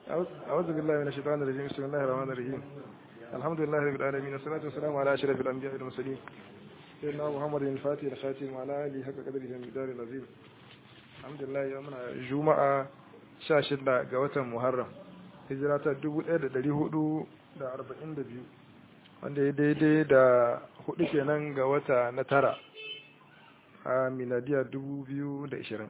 أعوذ بالله من الشيطان الرجيم بسم الله الرحمن الرحيم الحمد لله رب العالمين والصلاة والسلام على أشرف الأنبياء والمرسلين سيدنا محمد الفاتح الخاتم وعلى آله حق قدره المقدار العظيم الحمد لله يومنا جمعة شاشد قوة محرم hijira ta 1442 wanda ya daidai da hudu kenan ga wata na tara a miladiya 2020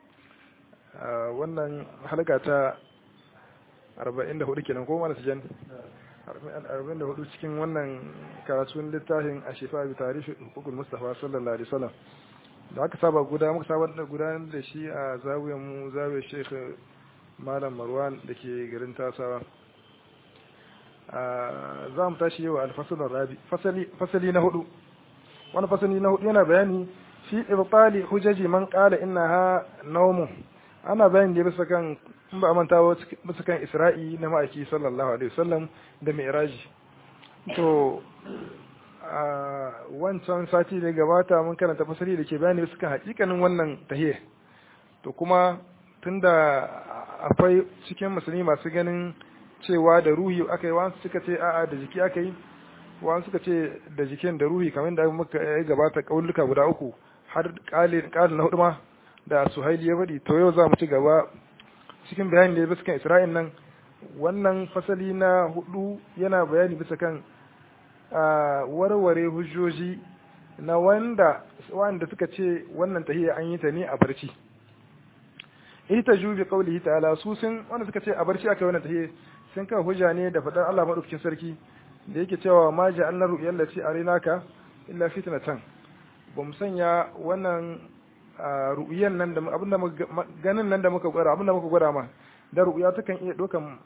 wannan halka ta 44 kenan ko mana sijan 44 cikin wannan karatun littafin a shifa bi tarihi hukukul mustafa sallallahu alaihi wasallam da aka saba guda muka saba da gudanar da shi a zawiyar mu zawiyar sheikh malam marwan da ke garin tasawa za mu tashi yau alfasalin rabi fasali na hudu wani fasali na hudu yana bayani fi ibtali hujaji man qala innaha nawmun ana bayani da bisa kan in ba manta bisa kan isra'i na ma'aiki sallallahu alaihi wasallam da mi'raji to a wancan sati da gabata mun karanta fasali da ke bayani bisa kan hakikanin wannan tahiyya to kuma tunda akwai cikin musulmi masu ganin cewa da ruhi aka yi wasu suka ce a'a da jiki aka yi wasu suka ce da jikin da ruhi kamar da muka ya gabata kauluka guda uku har kalin na hudu ma da suhaili ya faɗi to yau za mu ci gaba cikin bayani da bisa kan isra'il nan wannan fasali na hudu yana bayani bisa kan warware hujjoji na wanda wanda suka ce wannan tahiyya an yi ta ne a barci ita ju bi qawlihi ta'ala su sun wanda suka ce a barci aka wannan tahiyya sun kawo hujja ne da fadar Allah madaukakin sarki da yake cewa ma ja'alna ru'yal lati arinaka illa fitnatan ba mu sanya wannan ru'yan nan da abinda ganin nan da muka gwada abinda muka gwada ma da ru'ya takan iya dokan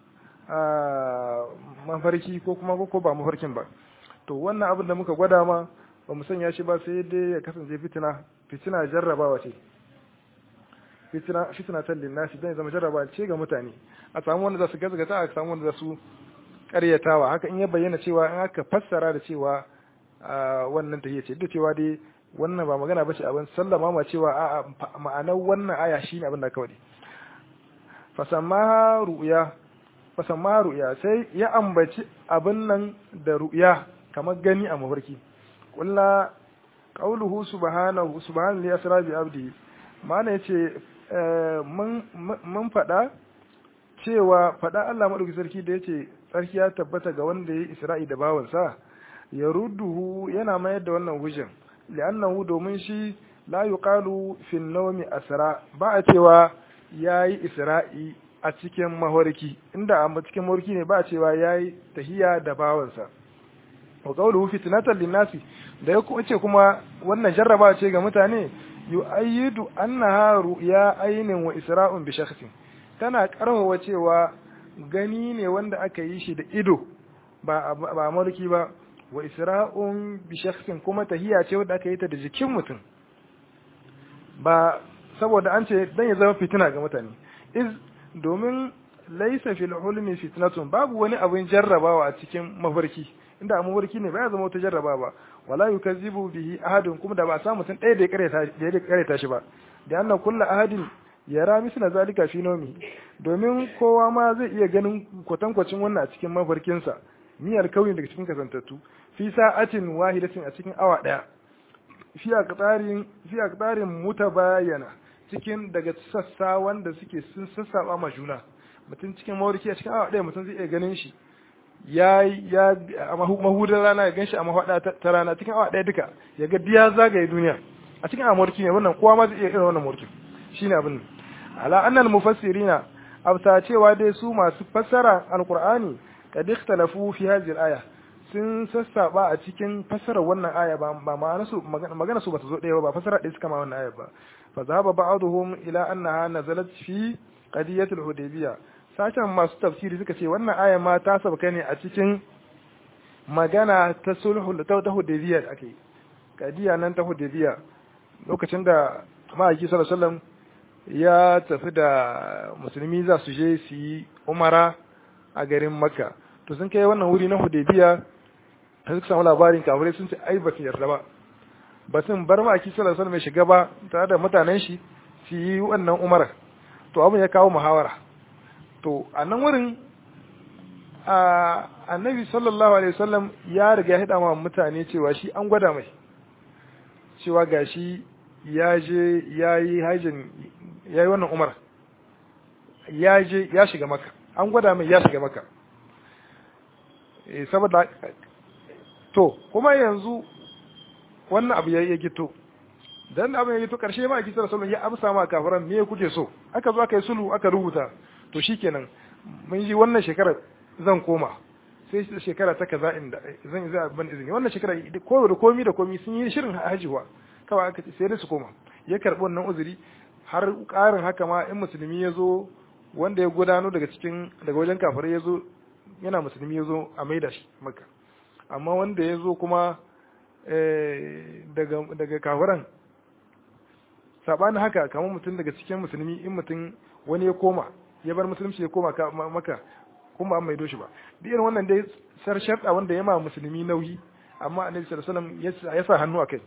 mafarki ko kuma ko ba mafarkin ba to wannan abin da muka gwada ma ba mu sanya shi ba sai dai ya kasance fitina fitina jarrabawa ce fitina fitina ta linnasi dan zama jarraba ce ga mutane a samu wanda za su gazgata a samu wanda za su karyatawa haka in ya bayyana cewa in aka fassara da cewa wannan tahiyya ce duk cewa dai wannan ba magana bace abin sallama ma cewa a ma'anar wannan aya shine abin da kawai fasamma ru'ya fasamma ru'ya sai ya ambaci abin nan da ru'ya kamar gani a mafarki kullu qauluhu subhanahu subhanallahi asra bi abdi mana yace mun faɗa cewa faɗa Allah maɗauki sarki da yace sarki ya tabbata ga wanda ya isra'i da bawansa ya rudduhu yana mayar da wannan hujjan li'annahu domin shi la yuqalu fi nawmi asra ba a cewa yayi isra'i a cikin mahorki inda a cikin mahorki ne ba a cewa yayi tahiya da bawansa wa qawluhu fitnatan linnasi da ya ce kuma wannan jarraba ce ga mutane yu'ayyidu annaha ru'ya aynin wa isra'un bi shakhsin tana karfafa cewa gani ne wanda aka yi shi da ido ba ba mulki ba wa isra'un bi shakhsin kuma tahiya ce wanda aka yi ta da jikin mutum ba saboda an ce dan ya zama fitina ga mutane iz domin laysa fil hulmi fitnatun babu wani abin jarrabawa a cikin mafarki inda a mafarki ne ba ya zama wata jarraba ba wala yukazzibu bihi ahadun kuma da ba sa mutum ɗaya da ya kareta da ya kareta shi ba da anna kullu ahadin yara misla zalika fi nomi domin kowa ma zai iya ganin kwatankwacin wannan a cikin mafarkinsa miyar kauyin daga cikin kasantattu fi sa'atin wahidatin a cikin awa ɗaya fi aqtarin fi aqtarin mutabayana cikin daga sassa wanda suke sun sassaba ma juna mutum cikin mawarki a cikin awa ɗaya mutum zai iya ganin shi ya ya a mahudar rana ya ganshi a mahada ta rana cikin awa ɗaya duka ya ga diya zagaye duniya a cikin amurki ne wannan kowa ma zai iya irin wannan mulki shine abin ala annal mufassirina abta cewa dai su masu fassara alqur'ani kad ikhtalafu fi hadhihi al-aya sun sassaba a cikin fassarar wannan aya ba ba ma'ana su magana su ba ta zo ɗaya ba fassara ɗaya suka ma wannan aya ba fa zahaba ba'dhum ila annaha nazalat fi qadiyat al-hudaybiyah sashen masu tafsiri suka ce wannan aya ma ta sabka ne a cikin magana ta sulhu da ta hudaybiya da ake kadiya nan ta hudaybiya lokacin da ma'aiki sallallahu alaihi wasallam ya tafi da musulmi za su je su yi umara a garin makka to sun kai wannan wuri na hudaybiya ta suka samu labarin kafirai sun ce ai ba su yarda ba ba sun bar ma'aiki sallallahu alaihi wasallam ya shiga ba tare da mutanen shi su yi wannan umara to abin ya kawo muhawara to a nan wurin annabi sallallahu alaihi wasallam ya riga ya hada ma mutane cewa shi an gwada mai cewa gashi ya je ya yi hajjin ya yi wannan umar ya je ya shiga maka an gwada mai ya shiga maka saboda to kuma yanzu wannan abu ya gito dan abin ya gito karshe ma kisar sallallahu ya amsa ma kafiran me kuke so aka zo aka yi sulhu aka rubuta to shikenan mun ji wannan shekarar zan koma sai shekara ta kaza inda zan za ban izini wannan shekara ko da komi da komi sun yi shirin hajiwa kawai aka ce sai da su koma ya karbi wannan uzuri har karin haka ma in musulmi ya zo wanda ya gudano daga cikin daga wajen kafirai ya zo yana musulmi ya zo a maida shi maka amma wanda ya zo kuma daga daga kafiran sabanin haka kamar mutum daga cikin musulmi in mutum wani ya koma ya bar musulunci ya koma maka kuma an maido shi ba duk irin wannan dai sar sharɗa wanda ya ma musulmi nauyi amma annabi sallallahu alaihi wasallam ya sa hannu akai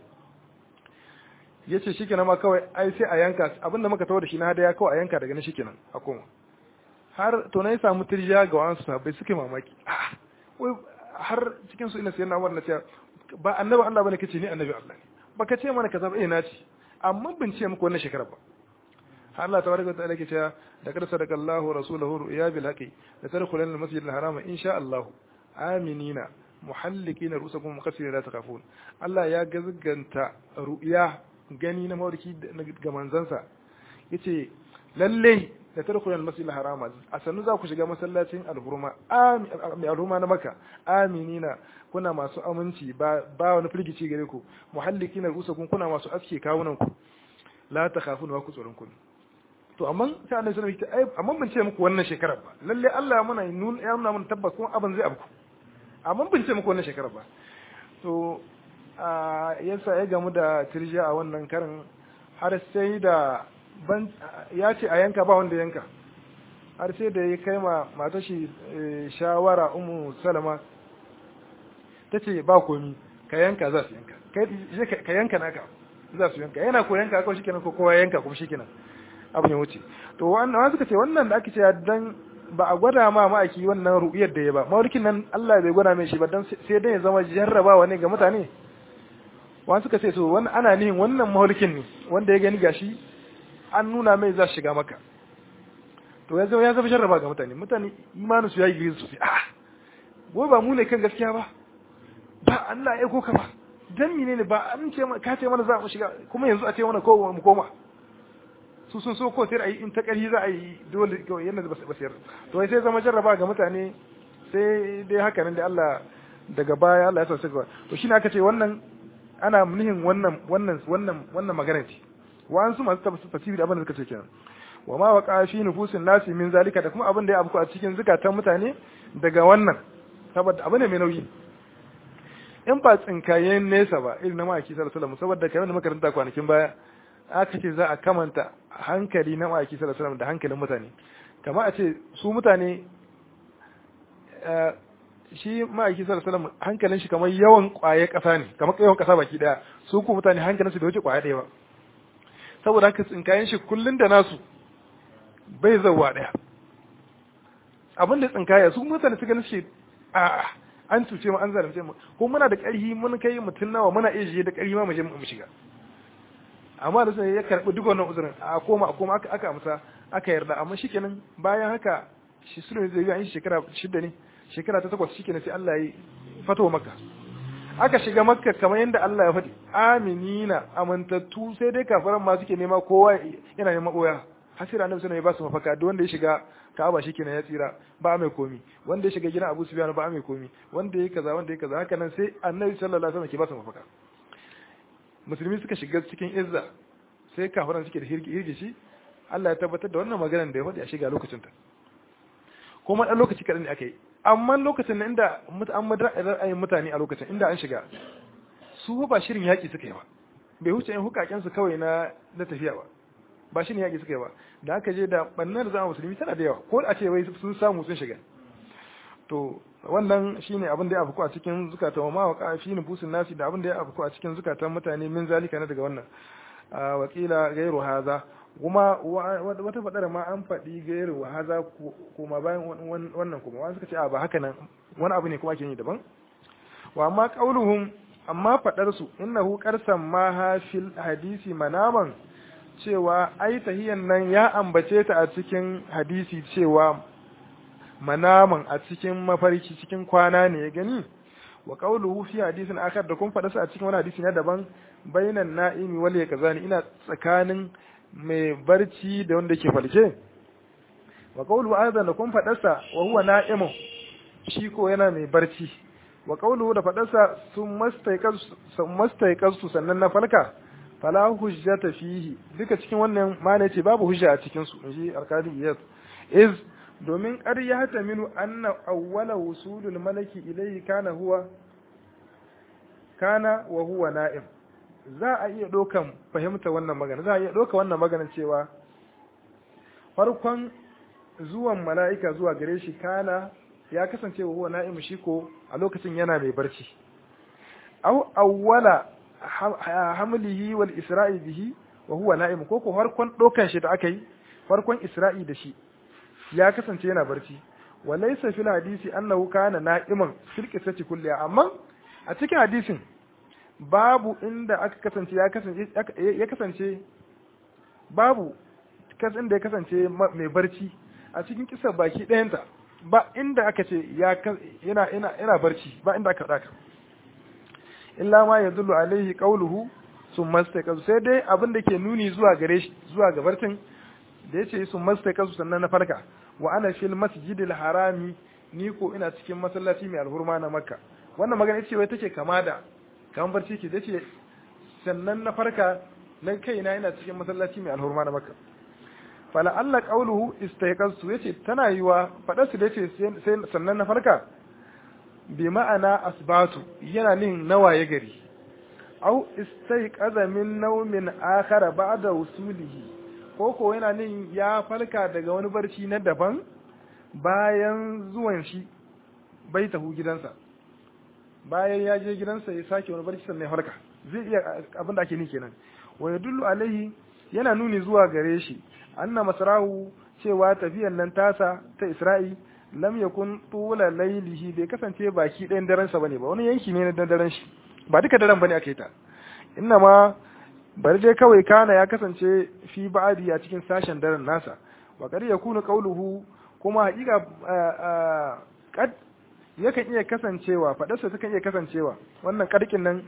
yace shikenan ma kawai ai sai a yanka abinda muka tawo da shi na hadaya kawai a yanka daga nan shikenan a koma har to na ya samu tirja ga wasu sahabbai suke mamaki wai har cikin su ina sai na wannan cewa ba annabi Allah bane kace ni annabi Allah ne baka ce mana kaza ba eh na ce amma bin ce muku wannan shekara ba Allah tabaraka wa ta'ala ke cewa da kada sadaka Allahu rasulahu ru'ya bil haqi da tadkhulun al masjid al harama insha Allah aminina muhallikina rusakum muqassirin la takhafun Allah ya gazganta ru'ya gani na mawarki ga manzansa yace lalle da tadkhulun al masjid al harama a sanu za ku shiga masallacin alhurma mai alhurma na maka aminina kuna masu aminci ba ba wani firgici gare ku muhallikina rusakum kuna masu aske kawunan ku la takhafun wa ku tsoron ku to amma sai annabi sallallahu alaihi wasallam amma ban ce muku wannan shekarar ba lalle Allah ya muna nun ya nuna mun tabbas kuma abin zai abku amma ban ce muku wannan shekarar ba to a yasa ya gamu da tirjiya a wannan karin har sai da ban ya ce a yanka ba wanda yanka har sai da ya kai ma matar shi shawara ummu salama ta ce ba komi ka yanka za su yanka ka yanka naka za su yanka yana ko yanka kawai shikenan ko kowa yanka kuma shikenan abin ya wuce to wannan suka ce wannan da ake cewa dan ba a gwada ma ma'aiki wannan ru'iyar da ya ba mawarkin nan Allah bai gwada mai shi ba dan sai dan ya zama jarrabawa ne ga mutane wani suka ce so wannan ana nihin wannan mawarkin ne wanda ya gani gashi an nuna mai za shiga maka to ya zama ya zama jarraba ga mutane mutane imanin su ya yi gizo su ah gobe ba mu ne kan gaskiya ba ba Allah ya koka ba dan menene ba an ce ka ce mana za mu shiga kuma yanzu a ce mana ko mu koma su sun so ko sai a yi in ta ƙarfi za a yi dole kawai yadda ba su yarda to sai zama jarraba ga mutane sai dai haka nan da Allah daga baya Allah ya sa suka to shine aka ce wannan ana nihin wannan wannan wannan wannan magana ce wa an su masu tafsiri da abin da suka ce kenan wa ma waqa fi nufusin nasi min zalika da kuma abin da ya afku a cikin zukatan mutane daga wannan saboda abu ne mai nauyi in ba tsinkayen nesa ba irin na ma'aiki sallallahu alaihi wasallam saboda kamar da makaranta kwanakin baya aka ce za a kamanta hankali na ma'aiki sallallahu alaihi da hankalin mutane kama a ce su mutane shi ma'aiki sallallahu alaihi hankalin shi kamar yawan kwaye kasa ne kamar yawan kasa baki daya su ku mutane hankalin su da wuce kwaye daya ba saboda haka tsinkayen shi kullun da nasu bai zauwa daya abin da tsinkaya su mutane su ganin shi a an cuce mu an zalunce mu ko muna da ƙarfi mun kai mutun nawa muna iya je da ƙarfi ma mu je mu shiga amma da sai ya karbi duk wannan uzurin a koma a koma aka amsa aka yarda amma shikenan bayan haka shi sulhu zai yi an shekara shida ne shekara ta takwas shikenan sai Allah ya fato makka aka shiga makka kamar yadda Allah ya faɗi aminina amintattu sai dai kafaran ma suke nema kowa yana neman oya hasira annabi sallallahu alaihi wasallam ya ba su mafaka duk wanda ya shiga Ka'aba shikenan ya tsira ba mai komi wanda ya shiga gidan Abu Sufyan ba mai komi wanda ya kaza wanda ya kaza haka nan sai annabi sallallahu alaihi wasallam ke ba su mafaka musulmi suka shiga cikin izza sai kafiran suke da hirgishi Allah ya tabbatar da wannan maganar da ya faɗi a shiga lokacin ta kuma dan lokaci kaɗan ne aka yi amma lokacin da inda an ra'ayin mutane a lokacin inda an shiga su ba shirin yaƙi suka yi ba bai huce yin hukaken su kawai na na tafiya ba ba shirin yaƙi suka yi ba da aka je da bannar zama musulmi tana da yawa ko a ce wai sun samu sun shiga to wannan shine abin da ya afku a cikin zukatan ma wa fi nufusin nasi da abin da ya afku a cikin zukatan mutane min zalika na daga wannan wakila gairu haza kuma wata fadar ma an faɗi gairu wa haza kuma bayan wannan kuma wani suka ce a ba haka nan wani abu ne kuma ake yi daban wa amma qauluhum amma fadar su innahu qarsan ma ha fil hadisi manaman cewa ai tahiyan nan ya ambace ta a cikin hadisi cewa manaman a cikin mafarki cikin kwana ne ya gani wa qawluhu fi hadisin akhar da kun faɗa su a cikin wani hadisi na daban bainan na'imi wal yakzani ina tsakanin mai barci da wanda ke falke wa qawluhu aidan da kun faɗa sa wa huwa na'imu shi ko yana mai barci wa qawluhu da faɗa sa sun mastaiqasu sannan na falka fala hujjata fihi duka cikin wannan mana ce babu hujja a cikin su inji alkali yes is domin ƙar ya ta minu anna awwala wusulul malaki ilayhi kana huwa kana wa huwa na'im za a iya ɗaukan fahimta wannan magana za a iya ɗauka wannan magana cewa farkon zuwan mala'ika zuwa gare shi kana ya kasance wa huwa na'im shi ko a lokacin yana mai barci aw awwala hamlihi wal isra'i bihi wa huwa na'im ko ko farkon ɗaukan shi da aka yi farkon isra'i da shi ya kasance yana barci wa laysa fil hadisi annahu kana na'iman fil qissati kulliha amma a cikin hadisin babu inda aka kasance ya kasance ya kasance babu kas inda ya kasance mai barci a cikin kisa baki ɗayanta ba inda aka ce ya yana yana yana barci ba inda aka daka illa ma yadullu alaihi qawluhu summa istaqazu sai dai abin da ke nuni zuwa gare shi zuwa ga barcin da yace summa istaqazu sannan na farka wa ana fil masjidil harami ni ko ina cikin masallaci mai alhurma na makka wannan magana ce wai take kama da kamar barci ke dace sannan na farka na kaina ina cikin masallaci mai alhurma na makka fala alla qawluhu istayqaztu yace tana yiwa fadar su dace sai sannan na farka bi ma'ana asbatu yana nin nawaye gari au istayqaza min nawmin akhara ba'da wusulihi ko ko yana nin ya farka daga wani barci na daban bayan zuwan shi bai tahu gidansa bayan ya je gidansa ya sake wani barci sannan ya farka zai iya abin da ake ni kenan wa yadullu alaihi yana nuni zuwa gare shi anna masrahu cewa tafiyan nan tasa ta Isra'i lam yakun tula lailihi bai kasance baki ɗayan daren sa bane ba wani yanki ne na daren shi ba duka daren bane aka yi ta inna ma bari dai kawai kana ya kasance fi ba'adi a cikin sashen daren nasa wa kar yakunu qawluhu kuma haƙiƙa kad yakan iya kasancewa faɗarsa takan iya kasancewa wannan ƙarƙin nan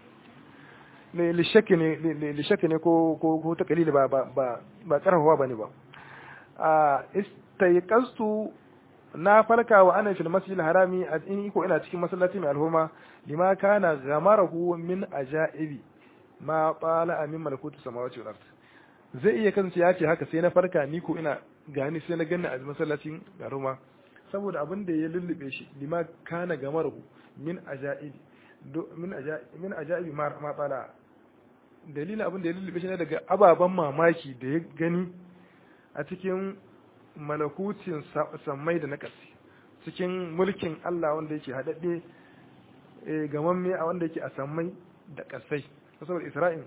lishaki ne lishaki ne ko ko ko ta kalili ba ba ba ba karfafa bane ba a istayqastu na farka wa ana fil masjidil harami a in ko ina cikin masallaci mai alhurma lima kana gamarahu min ajaibi ma qala min malakutu samawati wal ard zai iya kasance ya ce haka sai na farka ni ko ina gani sai na ganna a masallacin garuma saboda abin da ya lullube shi lima kana gamarahu min ajaibi min ajaibi min ajaibi ma qala dalilin abin da ya lullube shi ne daga ababen mamaki da ya gani a cikin malakutin sammai da na ƙasi cikin mulkin Allah wanda yake haɗaɗɗe gamamme a wanda yake a sammai da ƙasai saboda Isra'il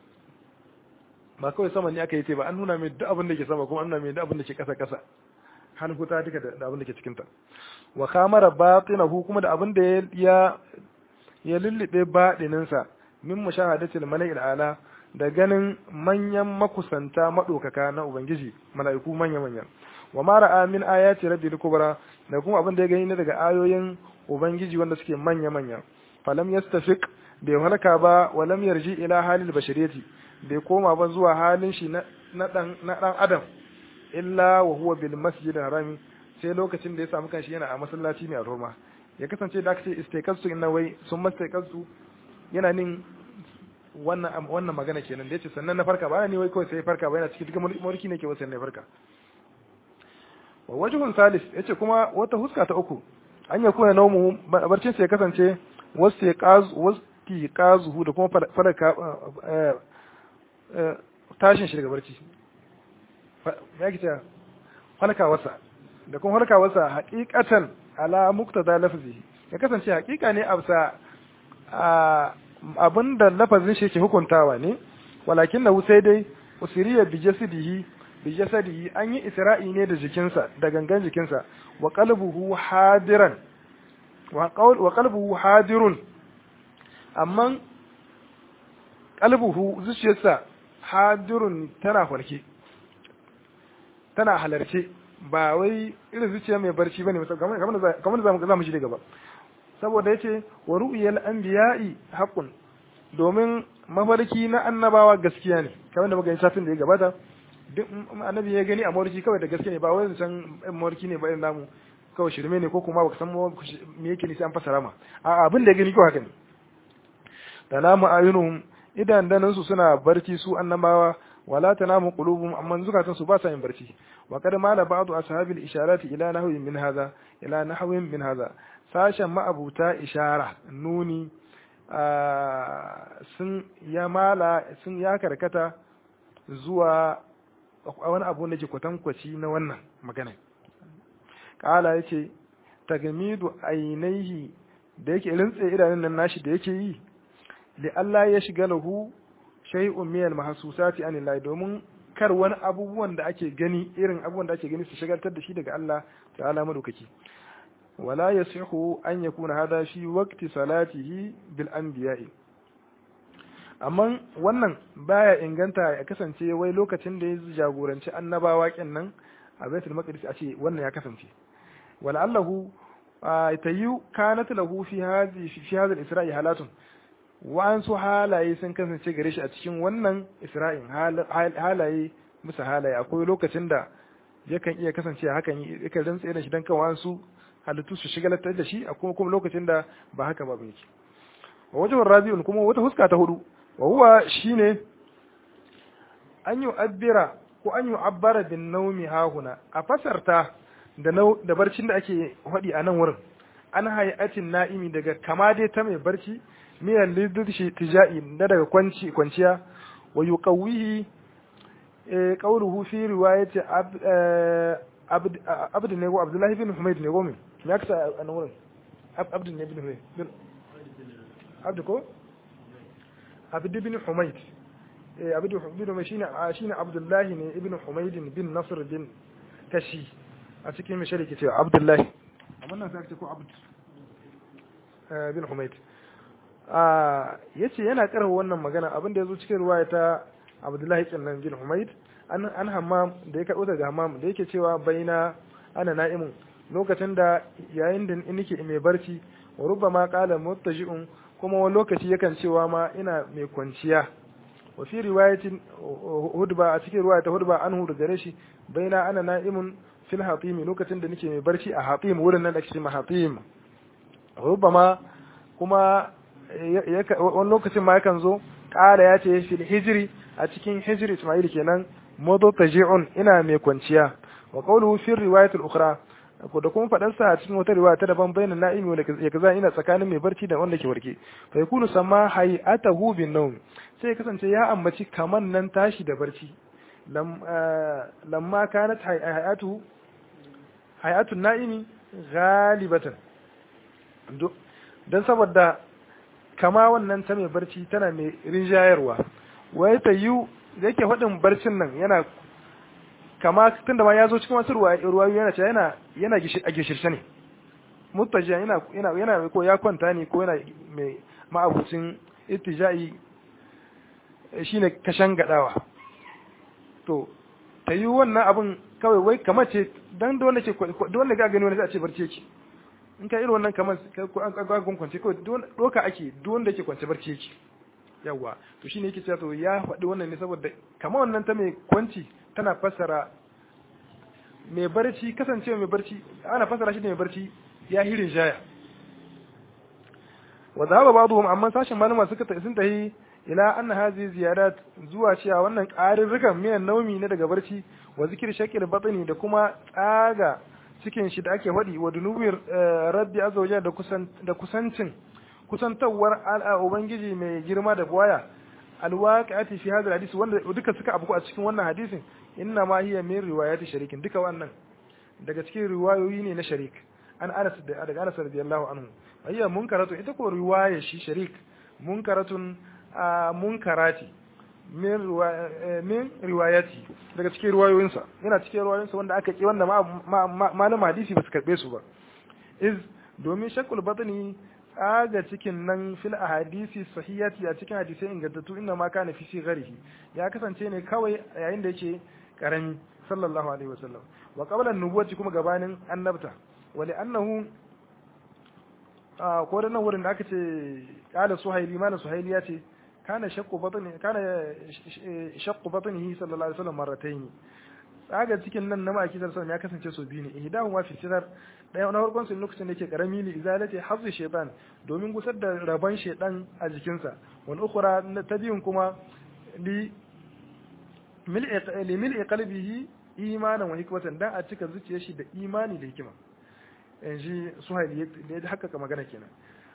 ba kawai sama ne aka yi ce ba an nuna mai duk abin da ke sama kuma an nuna mai duk abin da ke ƙasa ƙasa har huta duka da abin da ke cikinta wa kamara batinahu kuma da abin da ya ya lullube baɗininsa min mushahadatil mala'il ala da ganin manyan makusanta madokaka na ubangiji mala'iku manya manya wa ma ra'a min ayati rabbil kubra da kuma abin da ya gani daga ayoyin ubangiji wanda suke manya manya falam yastafiq bai halaka ba wa lam yarji ila halil bashariyati bai koma ba zuwa halin shi na dan na dan adam illa wa huwa bil masjidil harami sai lokacin da ya samu kanshi yana a masallaci mai alhurma ya kasance da aka ce istaiqasu inna wai sun mastaiqasu yana nin wannan wannan magana kenan da yace sannan na farka ba ni wai kawai sai farka ba yana cikin dukkan mulki ne ke wasan ne farka wa wajhun salis yace kuma wata huska ta uku an ya kuna naumu barcin sai ya kasance wasu qaz wasu qazuhu da kuma farka tashin shi daga barci ya kice halka wasa da kuma halka wasa haqiqatan ala muqtada lafzi ya kasance haqiqa ne absa abin da lafazin shi ke hukuntawa ne walakin na sai dai usriya bi jasadihi bi jasadihi an yi isra'i ne da jikinsa da gangan jikinsa wa qalbuhu hadiran wa qawl wa qalbuhu hadirun amma qalbuhu zuciyarsa hadirun tana farke tana halarce ba wai irin zuciya mai barci bane kamar kamar zamu zamu ji daga ba saboda yace wa ru'yal anbiya'i haqqun domin mafarki na annabawa gaskiya ne kamar da muka yi satin da ya gabata duk annabi ya gani a mawarki kawai da gaske ne ba wai zancen mawarki ne ba irin namu kawai shirme ne ko kuma baka san me yake ni sai an fasara ma a abin da ya gani kawai haka ne da namu ayunuhum idan danan su suna barci su annabawa wala tanamu qulubuhum amma zukatan su ba sa yin barci wa kad mala ba'du ashabil isharati ila nahwin min hadha ila nahwin min hadha sashen ma'abuta ishara nuni sun ya mala sun ya karkata zuwa wani abu da ke kwatankwaci na wannan magana kala ya ce tagamidu ainihi da yake rintse idanun nan nashi da yake yi li Allah ya shiga lahu shay'un min al-mahsusati anillahi domin kar wani abubuwan da ake gani irin abubuwan da ake gani su shagaltar da shi daga Allah ta'ala madaukaki wala yasihu an yakuna hada fi waqti salatihi bil anbiya'i amma wannan baya inganta ya kasance wai lokacin da ya jagoranci annabawa nan a baitul maqdis a ce wannan ya kasance wala allahu tayyu kanat lahu fi hadhi fi hadha al-isra'i halatun wa an su halaye sun kasance gare shi a cikin wannan isra'in halaye musa halaye akwai lokacin da yakan iya kasance hakan yakan rantsa da shi dan kan wasu halittu su shigalatar da shi akwai kuma lokacin da ba haka ba yake wa wajen rabi'un kuma wata huska ta hudu wa huwa shine an yi abbira ko an yi abbara bin naumi hahuna a fasarta da da barcin da ake faɗi a nan wurin an hayatin na'imi daga kama dai ta mai barci miyan lidurshi tija'i na daga kwanci kwanciya wa yuqawwihi qawluhu fi riwayati abd ne ko abdullahi bin humayd ne ko me ya kasa a nan wurin abd ne bin humayd abd ko abd bin humayd eh abd bin humayd shine shine abdullahi ne ibn humayd bin nasr bin kashi a cikin mishari ke cewa abdullahi amma nan sai ce ko abd bin humayd a yace yana karfa wannan magana abin da yazo cikin ruwaya ta abdullahi kinnan bin humayd an an hammam da ya karbo daga hammam da yake cewa baina ana na'imun lokacin da yayin da nake mai barci wa rubbama qala muttaji'un kuma wani lokaci yakan cewa ma ina mai kwanciya wa fi riwayatin hudba a cikin riwaya ta hudba anhu da gare shi baina ana na'imun fil hatimi lokacin da nake mai barci a hatim wurin nan da ake cewa hatim rubbama kuma wani lokacin ma yakan zo ƙara ya ce fil hijri a cikin hijri ismail kenan modo taji'un ina mai kwanciya wa qawluhu fi riwayat al-ukhra ko da kuma fadan sa a cikin wata riwaya ta daban bayanan na'imi wanda ya kaza ina tsakanin mai barci da wanda ke warke fa yakunu sama hay'atahu bin nawm sai kasance ya ambaci kaman nan tashi da barci lam lamma kanat hay'atu hay'atu na'imi ghalibatan dan saboda kama wannan ta mai barci tana mai rinjayarwa wai ta yi da yake faɗin barcin nan yana kama tunda ma ya zo cikin wasu ruwa yana cewa yana yana a gishirshe ne mutajiya yana yana yana ko ya kwanta ne ko yana mai ma'abucin ittija'i shine kashan gadawa to ta yi wannan abin kawai wai kamar ce dan da wanda ke da wanda ga gani wani sai a ce barci yake in ka irin wannan kamar an gagon kwance kawai doka ake duk wanda yake kwance barci yake yawa to shine yake cewa to ya faɗi wannan ne saboda kamar wannan ta mai kwanci tana fassara mai barci kasancewa mai barci ana fassara shi da mai barci ya hirin jaya wa zaba ba'dhum amma sashin malama suka sun tahi ila anna hazi ziyadat zuwa cewa wannan ƙarin rikan miyan naumi ne daga barci wa zikir shakil batni da kuma tsaga cikin shi da ake faɗi wa dunubin rabbi azza da kusan da kusancin kusantawar al'a ubangiji mai girma da buwaya alwaqi'ati fi hadha hadisi wanda duka suka abu a cikin wannan hadisin inna ma hiya min riwayati sharikin duka wannan daga cikin riwayoyi ne na sharik an Anas da daga Anas radiyallahu anhu ayya munkaratu ita ko riwaya shi sharik munkaratun munkarati min riwayati daga cikin riwayoyinsa yana cikin riwayoyinsa wanda aka ki wanda malama hadisi ba su karbe su ba iz domin shakul batni tsaga cikin nan fil ahadisi sahihati a cikin hadisai ingantattu inna ma kana fi sigarihi ya kasance ne kawai yayin da yake karami sallallahu alaihi wasallam wa qabla nubuwati kuma gabanin annabta wa li annahu ko da nan wurin da aka ce kala suhaili mana suhaili ya ce kana shakku batni kana shakku batnihi sallallahu alaihi wasallam marratayn tsaga cikin nan na maki sallallahu ya kasance so biyu ne ihdahu ma fi sinar daya na farkon sun lokacin da yake karami li izalati hafzi shaytan domin gusar da rabon shaytan a jikinsa wal ukhra ta biyun kuma li mil'i mil'i qalbihi imanan wa hikmatan dan a cika zuciyar shi da imani da hikima yanzu suhaili da ya hakkaka magana kenan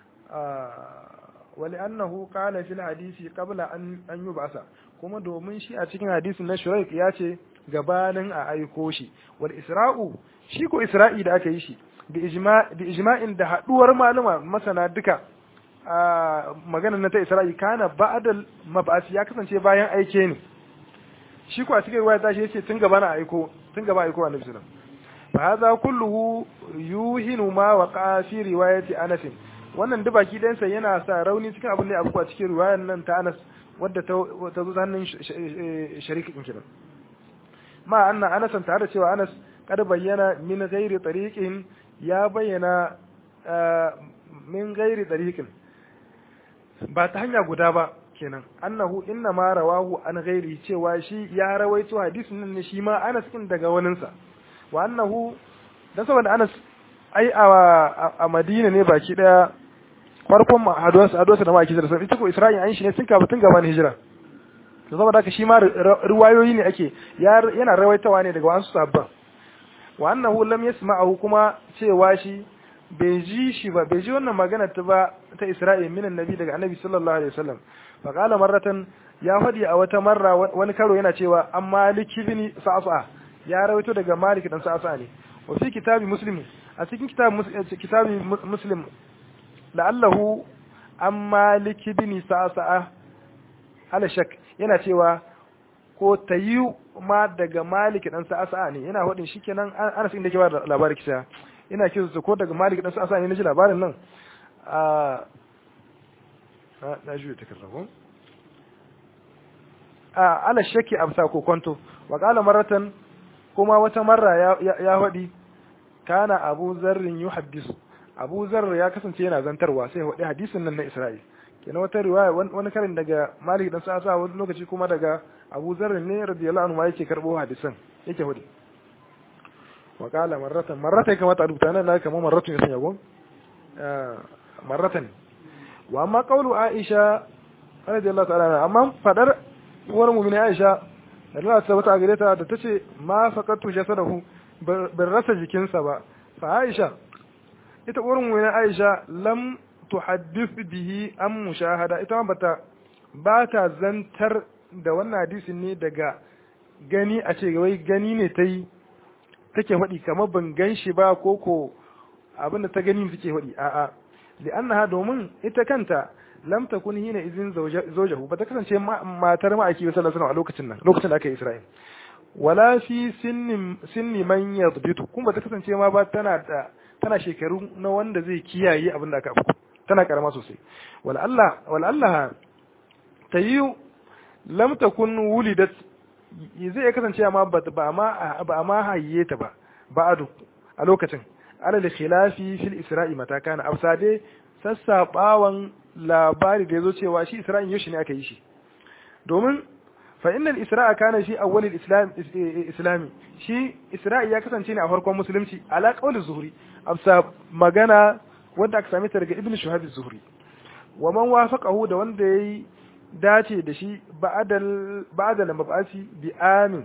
wali annahu qala fil hadisi qabla an an yub'asa kuma domin shi a cikin hadisin na shuraik ya ce gabanin a aiko shi wal isra'u shi ko isra'i da aka yi shi bi ijma bi ijma'in da haduwar maluma masana duka a magana na ta isra'i kana ba'dal mab'as ya kasance bayan aike ne shi ko a cikin riwaya ta shi yace tun gaba na aiko tun gaba aiko annabi sallallahu alaihi wasallam fa hadha kulluhu yuhinu ma waqa fi riwayati anas wannan duk baki ɗayansa yana sa rauni cikin abin da ya abu a cikin riwayar nan ta anas wadda ta zo hannun sharikin kiran ma anna anasan tare da cewa anas kada bayyana min ghairi tariqin ya bayyana min ghairi tariqin ba ta hanya guda ba kenan annahu inna ma rawahu an ghairi cewa shi ya rawaito hadisin nan ne shi ma anas kin daga waninsa wa annahu dan saboda anas ai a Madina ne baki daya farkon haduwarsa haduwarsa da maki da sun ita ko Isra'il an shi ne tun kafin tun gaban hijira to saboda haka shi ma riwayoyi ne ake yana rawaitawa ne daga wasu sabban wa annahu lam yasma'ahu kuma cewa shi bai ji shi ba bai ji wannan magana ta ba ta Isra'il min annabi daga annabi sallallahu alaihi wasallam fa qala marratan ya fadi a wata marra wani karo yana cewa an malik ibn sa'sa ya rawaito daga malik dan sa'sa ne wa fi kitabi muslim a cikin kitabi muslim la'allahu an malik ibn sa'sa ala shak yana cewa ko tayu ma daga malik dan sa'sa ne yana hadin shikenan ana cikin da ke ba labarin kisa ina kisu ko daga malik dan sa'sa ne naji labarin nan a na juya ta karrabo a ala shakki amsa ko kwanto wa qala maratan kuma wata marra ya ya hadi kana abu zarrin yuhaddisu abu zarr ya kasance yana zantarwa sai hadi hadisin nan na isra'il kenan wata riwaya wani karin daga malik dan sa'sa wani lokaci kuma daga abu zarr ne radiyallahu anhu ma yake karbo hadisan yake hadi wa qala marratan marratan kamar ta rubuta nan kamar marratun ya sanya gon marratan wa amma qawlu aisha radiyallahu ta'ala amma fadar uwar mu'mini aisha Allah ta wata gare ta da tace ma faqatu jasadahu bin rasa jikinsa ba fa aisha ita uwar mu'mini aisha lam tuhaddith bihi am mushahada ita ma bata ba ta zantar da wannan hadisin ne daga gani a ce wai gani ne ta yi take faɗi kamar ban gan shi ba ko ko abinda ta gani take faɗi a'a li'annaha domin ita kanta lam takun hina izin zawjahu ba ta kasance matar ma'aiki sallallahu alaihi wasallam a lokacin nan lokacin da aka yi Isra'il wala fi sinni sinni man yadbitu kuma ba ta kasance ma ba tana da tana shekaru na wanda zai kiyaye abin da aka afku tana karama sosai wal Allah wal Allah tayu lam takun wulidat zai kasance ma ba ma ba ma hayye ta ba ba'adu a lokacin alal khilafi fil isra'i mata kana afsade sassabawan labari da yazo cewa shi isra'in yaushe ne aka yi shi domin fa innal isra'a kana shi awwalil islam islami shi isra'i ya kasance ne a farkon musulunci ala qawli zuhri afsa magana wanda aka same ta daga ibnu shuhab zuhri wa man wafaqahu da wanda yayi dace da shi ba'dal ba'dal mab'asi bi amin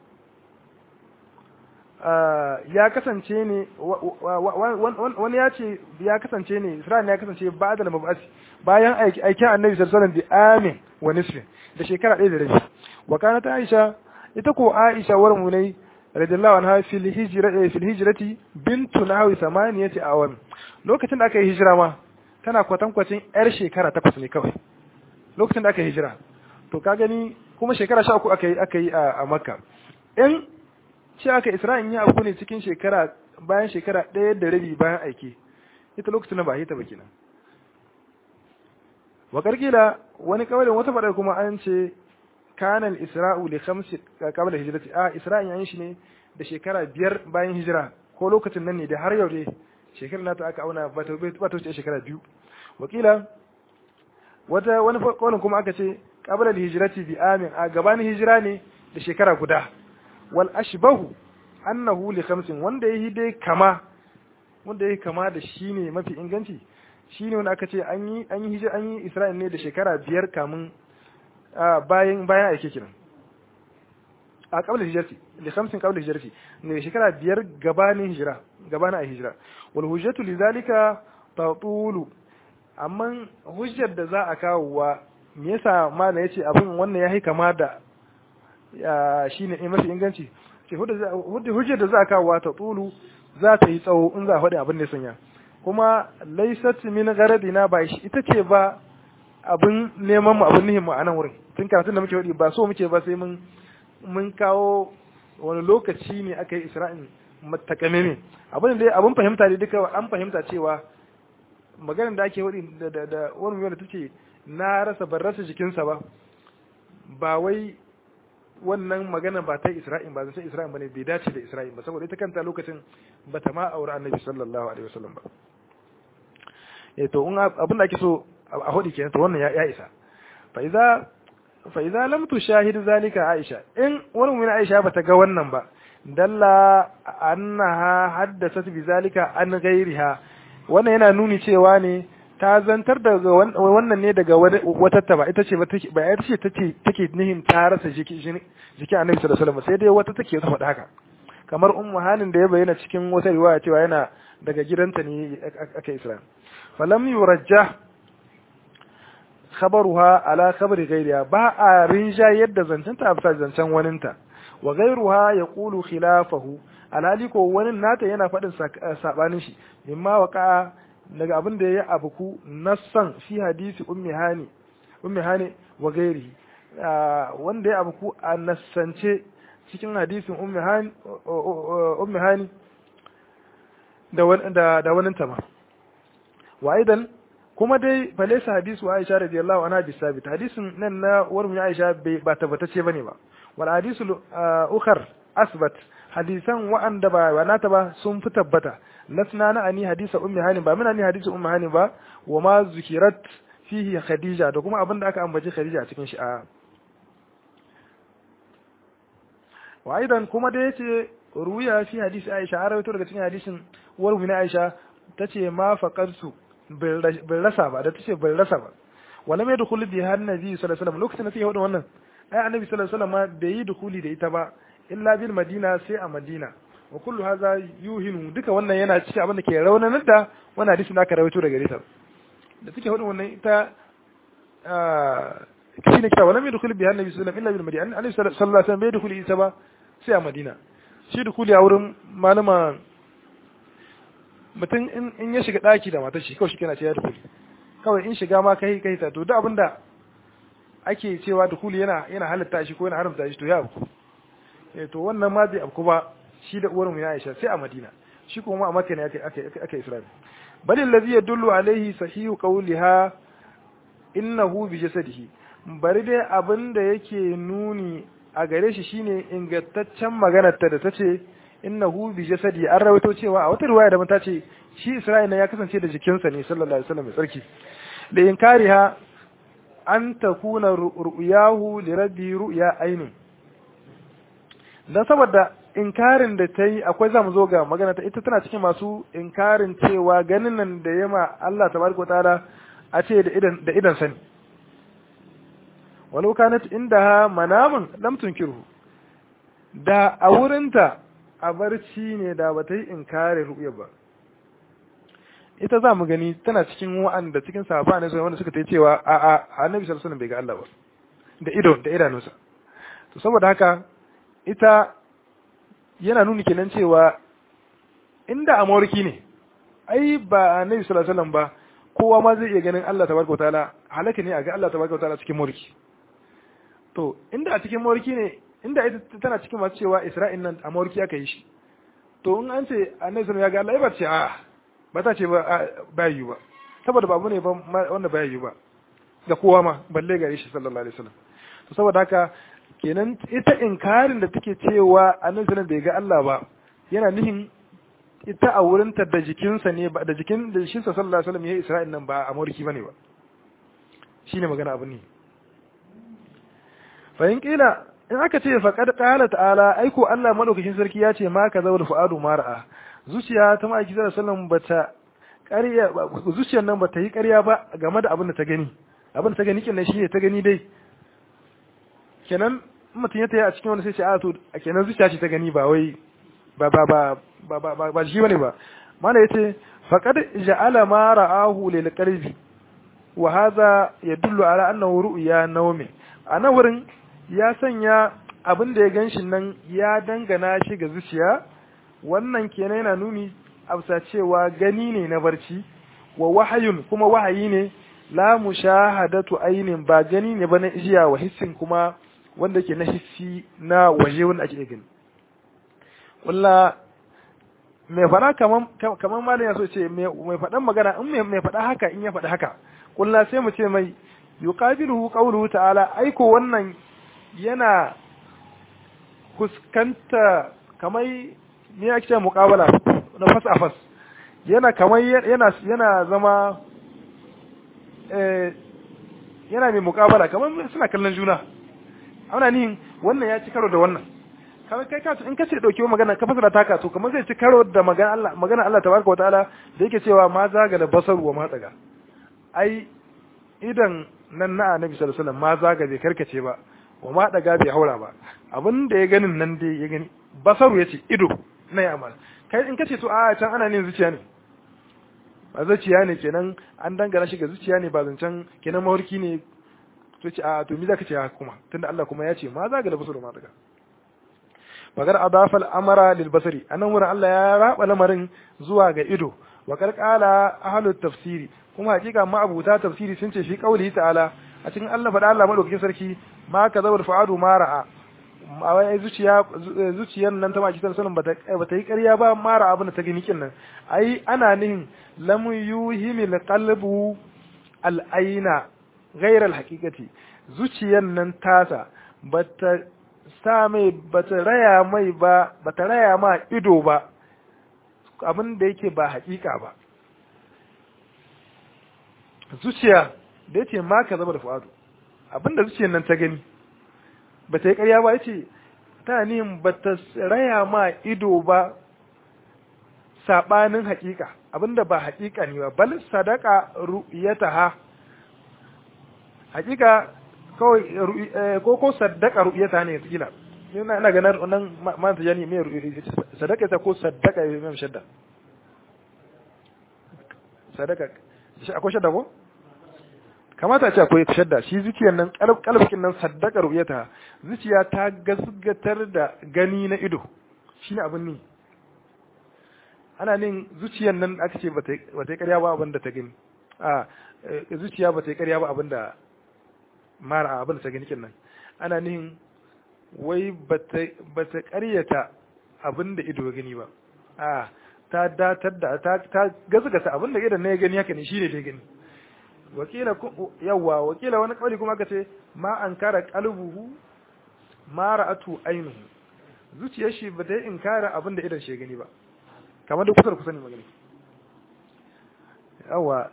ya kasance ne wani ya ce ya kasance ne Isra'il ya kasance ba da mabasi bayan aikin annabi sallallahu alaihi wasallam amin wa nisfin da shekara ɗaya da rabi wa kana ta Aisha ita ko Aisha war munai radiyallahu anha fil hijra fil hijrati bintu nahwi samaniyati awam lokacin da aka yi hijira ma tana kwatankwacin yar shekara takwas ne kawai lokacin da aka yi hijira to ka gani kuma shekara sha uku aka yi aka yi a makka in ce aka isra'in ya abu ne cikin shekara bayan shekara ɗaya da rabi bayan aiki ita lokacin na ba hita ba kenan wa karkila wani kawalin wata faɗar kuma an ce kanal isra'u li khamsi qabla hijrati a isra'in yayin shi ne da shekara biyar bayan hijira ko lokacin nan ne da har yau dai shekarar nata aka auna ba ta wuce shekara biyu wakila wata wani kawalin kuma aka ce qabla hijrati bi amin a gabanin hijira ne da shekara guda wal ashbahu annahu li khamsin wanda yayi dai kama wanda yayi kama da shi ne mafi inganci shine wanda aka ce an yi an yi hijira an yi Isra'il ne da shekara biyar kamun bayan bayan aike kiran a qabla hijrati li khamsin qabla hijrati ne shekara biyar gabanin hijira gabanin a hijira wal hujjatu lidhalika tatulu amma hujjar da za a kawo wa me yasa mala yace abin wannan yayi kama da shine mafi inganci ce hujjar da za a kawo ta tsulu za ta yi tsawo in za a faɗi abin da sanya kuma laisat min garadina ba shi ita ce ba abin neman mu abin nihin mu a nan wurin tun karatun da muke faɗi ba so muke ba sai mun mun kawo wani lokaci ne aka yi isra'in matakame ne abin da abin fahimta ne duka an fahimta cewa maganar da ake faɗi da da wani mai da take na rasa ban rasa jikinsa ba ba wai wannan magana ba ta Isra'il ba zai Isra'il bane bai dace da Isra'il ba saboda ita kanta lokacin ba ta ma aure Annabi sallallahu alaihi wasallam ba eh to in abin da ake so a hodi kenan to wannan ya isa fa idza fa idza lam tushahid zalika Aisha in wani mun Aisha ba ta ga wannan ba dalla annaha haddathat bi zalika an ghairiha wannan yana nuni cewa ne ta zantar daga wannan ne daga wata ta ba ita ce ba ita ce take take nihin ta rasa jiki jiki annabi sallallahu alaihi wasallam sai dai wata take faɗa haka kamar ummu hanin da ya bayyana cikin wata riwaya cewa yana daga gidanta ne aka isra falam yurajjah khabaruha ala khabari ghairiha ba a rinja yadda zancenta a bisa zancen waninta wa ghairuha yaqulu khilafahu alhali ko wani nata yana faɗin sabanin shi mimma waqa daga abin da ya abuku nassan fi hadisi ummi hani ummi hani wa gairi wanda ya abuku a nassance cikin hadisin ummi hani ummi hani da da wani tama wa aidan kuma dai falaisa hadisu Aisha radiyallahu anha bi sabit hadisin nan na warmu Aisha ba tabbatacce bane ba wal hadisu ukhar asbat hadisan wa'anda ba ba nata ba sun fi tabbata lasna na ani hadisa ummi hani ba muna ni hadisa ummi hani ba wa ma zukirat fihi khadija da kuma abinda aka ambaci khadija a cikin shi a wa aidan kuma da yace ruya fi hadisi aisha har rawaito daga cikin hadisin warwi na aisha tace ma faqarsu bil rasa ba da tace bil rasa ba wala mai dukuli bi har nabi sallallahu alaihi wasallam lokacin da take hudu wannan ai annabi sallallahu alaihi wasallam bai yi dukuli da ita ba illa bil madina sai a madina wa kullu hadha yuhinu duka wannan yana cikin abin da ke raunanar da wannan hadisi da aka rawaito daga rita da take hudu wannan ita shine kita wala mai dukuli bi har nabi sallallahu alaihi wasallam illa bil madina annabi sallallahu alaihi wasallam bai dukuli ita ba sai a madina shi dukuli a wurin malama mutum in ya shiga daki da matar shi kawai shi kana ce ya dukuli kawai in shiga ma kai kai ta to duk abinda ake cewa dukuli yana yana halatta shi ko yana haramta shi to ya abu eh to wannan ma bai abu ba shi da uwar mu ya Aisha sai a Madina shi kuma a Makka ne ake ake ake Isra'il bal allazi yadullu alaihi sahihu qawliha innahu bi jasadihi bari dai abinda yake nuni a gare shi shine ingantaccen maganar ta da tace innahu bi jasadi an rawaito cewa a wata riwaya da ta ce shi Isra'ila ya kasance da jikinsa ne sallallahu alaihi wasallam mai tsarki da inkariha an takuna ru'yahu li rabbi ru'ya ainin dan saboda inkarin da ta yi akwai zamu zo ga magana ta ita tana cikin masu inkarin cewa ganin nan da yama Allah tabaraka taala a ce da idan da idan sani walau kanat indaha manamun lam tunkiru da a wurinta a barci ne da bata yi inkarin ru'ya ba ita za mu gani tana cikin wa'anda cikin sahaba ne wanda suka ta cewa a a annabi sallallahu alaihi bai ga Allah ba da ido da idanunsa to saboda haka ita yana nuni kenan cewa inda a mawarki ne ai ba annabi sallallahu alaihi wasallam ba kowa ma zai iya ganin Allah tabaraka wataala halaka ne a ga Allah tabaraka wataala cikin mulki to to inda a cikin mawarki ne inda ita tana cikin masu cewa Isra'il nan a mawarki aka yi shi to in an ce annabi sallallahu ya ga Allah ba ce a ba ta ce ba ba yi ba saboda babu ne ba wanda ba yi ba ga kowa ma balle gare shi sallallahu alaihi wasallam to saboda haka kenan ita inkarin da take cewa annabi sallallahu bai ga Allah ba yana nufin ita a wurinta da jikinsa ne ba da jikin da jikinsa sallallahu alaihi wasallam ya Isra'il nan ba a mawarki bane ba shine magana abu ne fa in kila in aka ce faqad qala ta'ala aiko Allah madaukakin sarki ya ce ma ka zawul fuadu mar'a zuciya ta ma'aiki sallallahu alaihi wasallam bata ƙarya zuciyar nan bata yi ƙarya ba game da abin da ta gani abin da ta gani kenan shine ta gani dai kenan mutum ya taya a cikin wani sai ce a to kenan zuciya ce ta gani ba wai ba ba ba ba ba ba ba shi bane ba mana yace faqad ja'ala ma ra'ahu lil qalbi wa hadha yadullu ala annahu ru'ya nawmi ana wurin ya sanya abin da ya ganshi nan ya dangana shi ga zuciya wannan kenan yana nuni amsa cewa gani ne na barci wa wahayun kuma wahayi ne la mushahadatu ainin ba gani ne ba na ijiya wa hissin kuma wanda ke na hissi na waje wanda ake gani walla mai faɗa kaman kaman malam ya so ce mai faɗan magana in mai faɗa haka in ya faɗa haka kulla sai mu ce mai yuqabiluhu qawluhu ta'ala aiko wannan yana fuskanta kamar me yake ce muqabala na fas a fas yana kamar yana yana zama eh yana mai muqabala kamar suna kallon juna ana nihin wannan ya ci karo da wannan kamar kai ka in kace dauke magana ka fasara taka to kamar zai ci karo da magana Allah magana Allah tabaraka wataala da yake cewa ma zaga da basar wa ma tsaga ai idan nan na annabi sallallahu alaihi wasallam ma zaga bai karkace ba wa ma daga bai haura ba abin da ya ganin nan dai ya gani basaru yace ido na ya amal kai in kace to a can ana nin zuciya ne ba zuciya ne kenan an dangana shi ga zuciya ne ba zancen kenan mawarki ne to ce a to me zaka ce haka kuma tunda Allah kuma ya ce ma zaga da basaru ma daga magar adafa al'amara lil basari anan wurin Allah ya raba lamarin zuwa ga ido wa karkala ahlut tafsiri kuma hakika ma abuta tafsiri sun ce shi kauli ta'ala a cikin Allah faɗa Allah madaukakin sarki ma ka zawar fa'adu ma ra'a a wai zuciya zuciyar nan ta maki sallallahu bata bata yi ƙarya ba mara abin da ta gani kin nan ai ana nihin lam yuhimil qalbu al aina ghayra al haqiqati zuciyar nan tasa bata sa mai bata raya mai ba bata raya ma ido ba abin da yake ba hakika ba zuciya da yace ma ka zama da fu'adu abin da zuciyar nan ta gani bata yi ƙarya ba yace ta nihin bata raya ma ido ba sabanin hakika abinda ba hakika ne ba bal sadaka ru'yataha hakika kawai ko ko sadaka ru'yata ne kila ina ina ganin wannan man ta jani mai sadaka ta ko sadaka ya mai shadda sadaka akwai shadda ko kamata ce akwai shadda shi zuciyar nan kalbikin nan sadaka ru'yata zuciya ta gasgatar da gani na ido shine abin ni ana nin zuciyar nan aka ce ba ta yi karya ba abin da ta gani a zuciya ba ta yi karya ba abin da mara abin da ta gani nan ana nihin wai ba ta karyata abin da ido gani ba a ta datar da ta gazgata abin da idan na ya gani haka ne shi ne da gani wakila yawa wakila wani kawai kuma aka ce ma an kara kalbuhu ma ra'atu ainihu zuciyar shi ba ta yi inkara abin da idan shi gani ba kamar da kusa da kusa ne magani yawa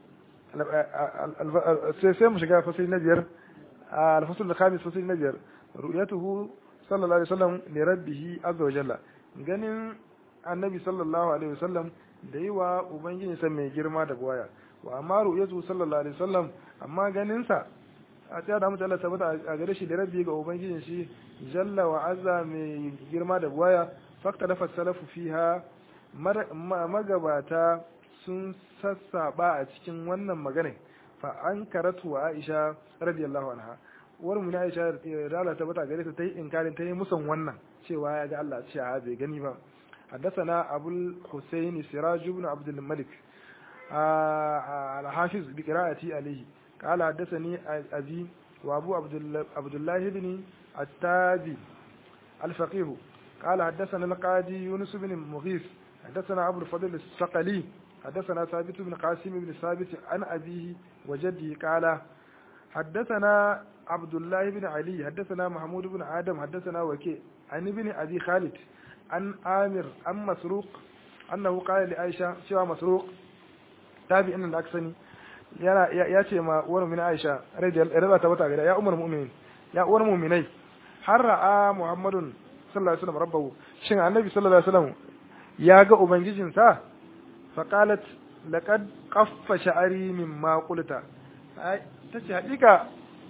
sai mu shiga fasili na biyar alfasul khamis fasili na biyar ru'yatuhu sallallahu alaihi wasallam li rabbih azza wa jalla ganin annabi sallallahu alaihi wasallam da yi wa ubangiji sa mai girma da gwaya wa amma ru'yatuhu sallallahu alaihi wasallam amma ganin sa a tsaya da mutane tabbata a gare shi da rabbi ga ubangijin shi jalla wa azza mai girma da gwaya fakta da salafu fiha magabata sun sassaba a cikin wannan magana fa an karatu wa Aisha radiyallahu anha uwar mu Aisha da Allah ta bata gare ta tayi inkarin tayi musan wannan cewa ya ga Allah cewa bai gani ba حدثنا أبو الحسين سراج بن عبد الملك الحافظ بقراءتي عليه قال حدثني أبي وأبو عبد الله بن التاجي الفقيه قال حدثنا القاضي يونس بن مغيث حدثنا أبو الفضل الثقلي حدثنا ثابت بن قاسم بن ثابت عن أبيه وجده قال حدثنا عبد الله بن علي حدثنا محمود بن آدم حدثنا وكيع عن ابن أبي خالد عن آمر عن مسروق أنه قال لعائشة شوى مسروق تابع أن الأكسني yana ya ce ma uwar mu'mina Aisha radiyallahu ta bata gida ya umar mu'minin ya uwar mu'minai har ra'a Muhammadun sallallahu alaihi wasallam rabbahu shin annabi sallallahu alaihi wasallam ya ga ubangijin sa fa qalat laqad qaffa sha'ari mimma qulta tace hakika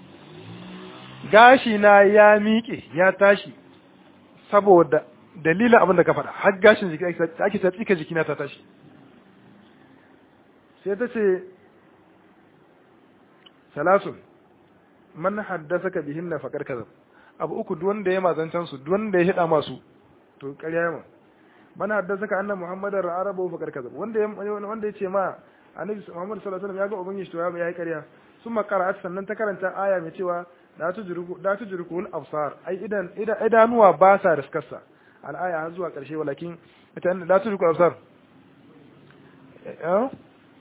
gashi na ya miƙe ya tashi saboda dalilin abin da ka faɗa har gashin jiki ake ta tsika jikina ta tashi sai ta ce salasun man haddasaka bihinna faqad kazab abu uku duk wanda ya mazancan su duk wanda ya hida masu to ƙarya yama man haddasaka anna muhammadar arabu faqad kazab wanda ya wanda yace ma annabi muhammad sallallahu alaihi wasallam ya ga ubangiji to ya yi ƙarya summa qara'at sannan ta karanta aya mai cewa la tujriku la tujriku al absar ai idan idanuwa ba sa riskarsa al aya har zuwa ƙarshe walakin ita la tujriku al absar eh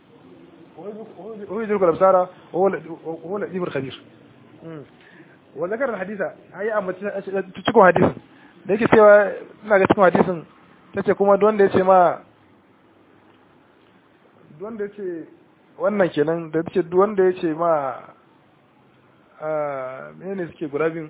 هو يدرك الابصار وهو هو اللطيف الخبير وذكر الحديث هي amma cikin hadisin da yake cewa ina ga cikin hadisin tace kuma duk wanda yace ma duk wanda yace wannan kenan da tace duk wanda yace ma a menene suke guda biyun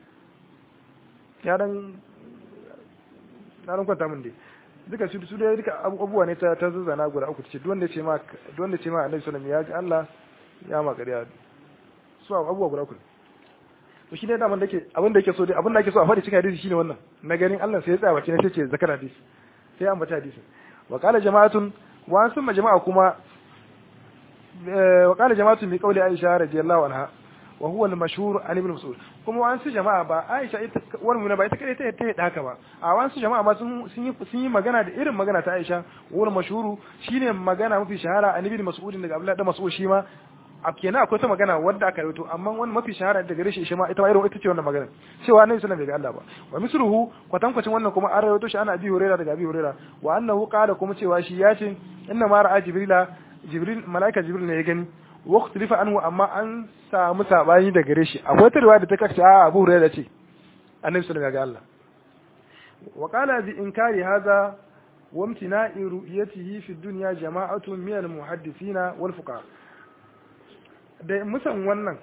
ya dan na dan kwanta min dai duka su su dai duka abubuwa ne ta ta zazzana guda uku ce duk wanda ce ma duk wanda ce ma Annabi sallallahu alaihi wasallam ya ji Allah ya ma ƙarya su abubuwa guda uku to shi ne da man dake abin da yake so dai abin da yake so a faɗi cikin hadisi shine wannan na ganin Allah sai ya tsaya bakin sai ce zakar hadisi sai an bata hadisi wa qala jama'atun wa an summa jama'a kuma wa qala jama'atun bi qawli Aisha radiyallahu anha wa huwa al-mashhur an ibn Mas'ud kuma wa an su jama'a ba Aisha ita wani mun ba ita kai ta ta haka ba a wa an su jama'a ma sun sun yi sun yi magana da irin magana ta Aisha wa mashhuru shine magana mafi shahara an ibn Mas'ud daga Abdullah da Mas'ud shi ma a kenan akwai ta magana wanda aka rawaito amma wani mafi shahara daga gare shi shi ma ita ma irin ita ce wannan magana cewa annabi sallallahu alaihi wasallam bai ga Allah ba wa misruhu kwatankwacin wannan kuma an rawaito shi ana abi hurairah daga abi hurairah wa annahu qala kuma cewa shi ya ce inna ma ra'a jibrila jibril malaika jibril ne ya gani wa ikhtilifa anhu amma an samu sabani daga gare shi akwai ta riwaya da ta kace a abu hurairah ce annabi sallallahu alaihi wasallam ya ga Allah wa qala bi inkari hadha wa imtina'i ru'yatihi fi dunya jama'atun min al-muhaddithina wal fuqaha da musan wannan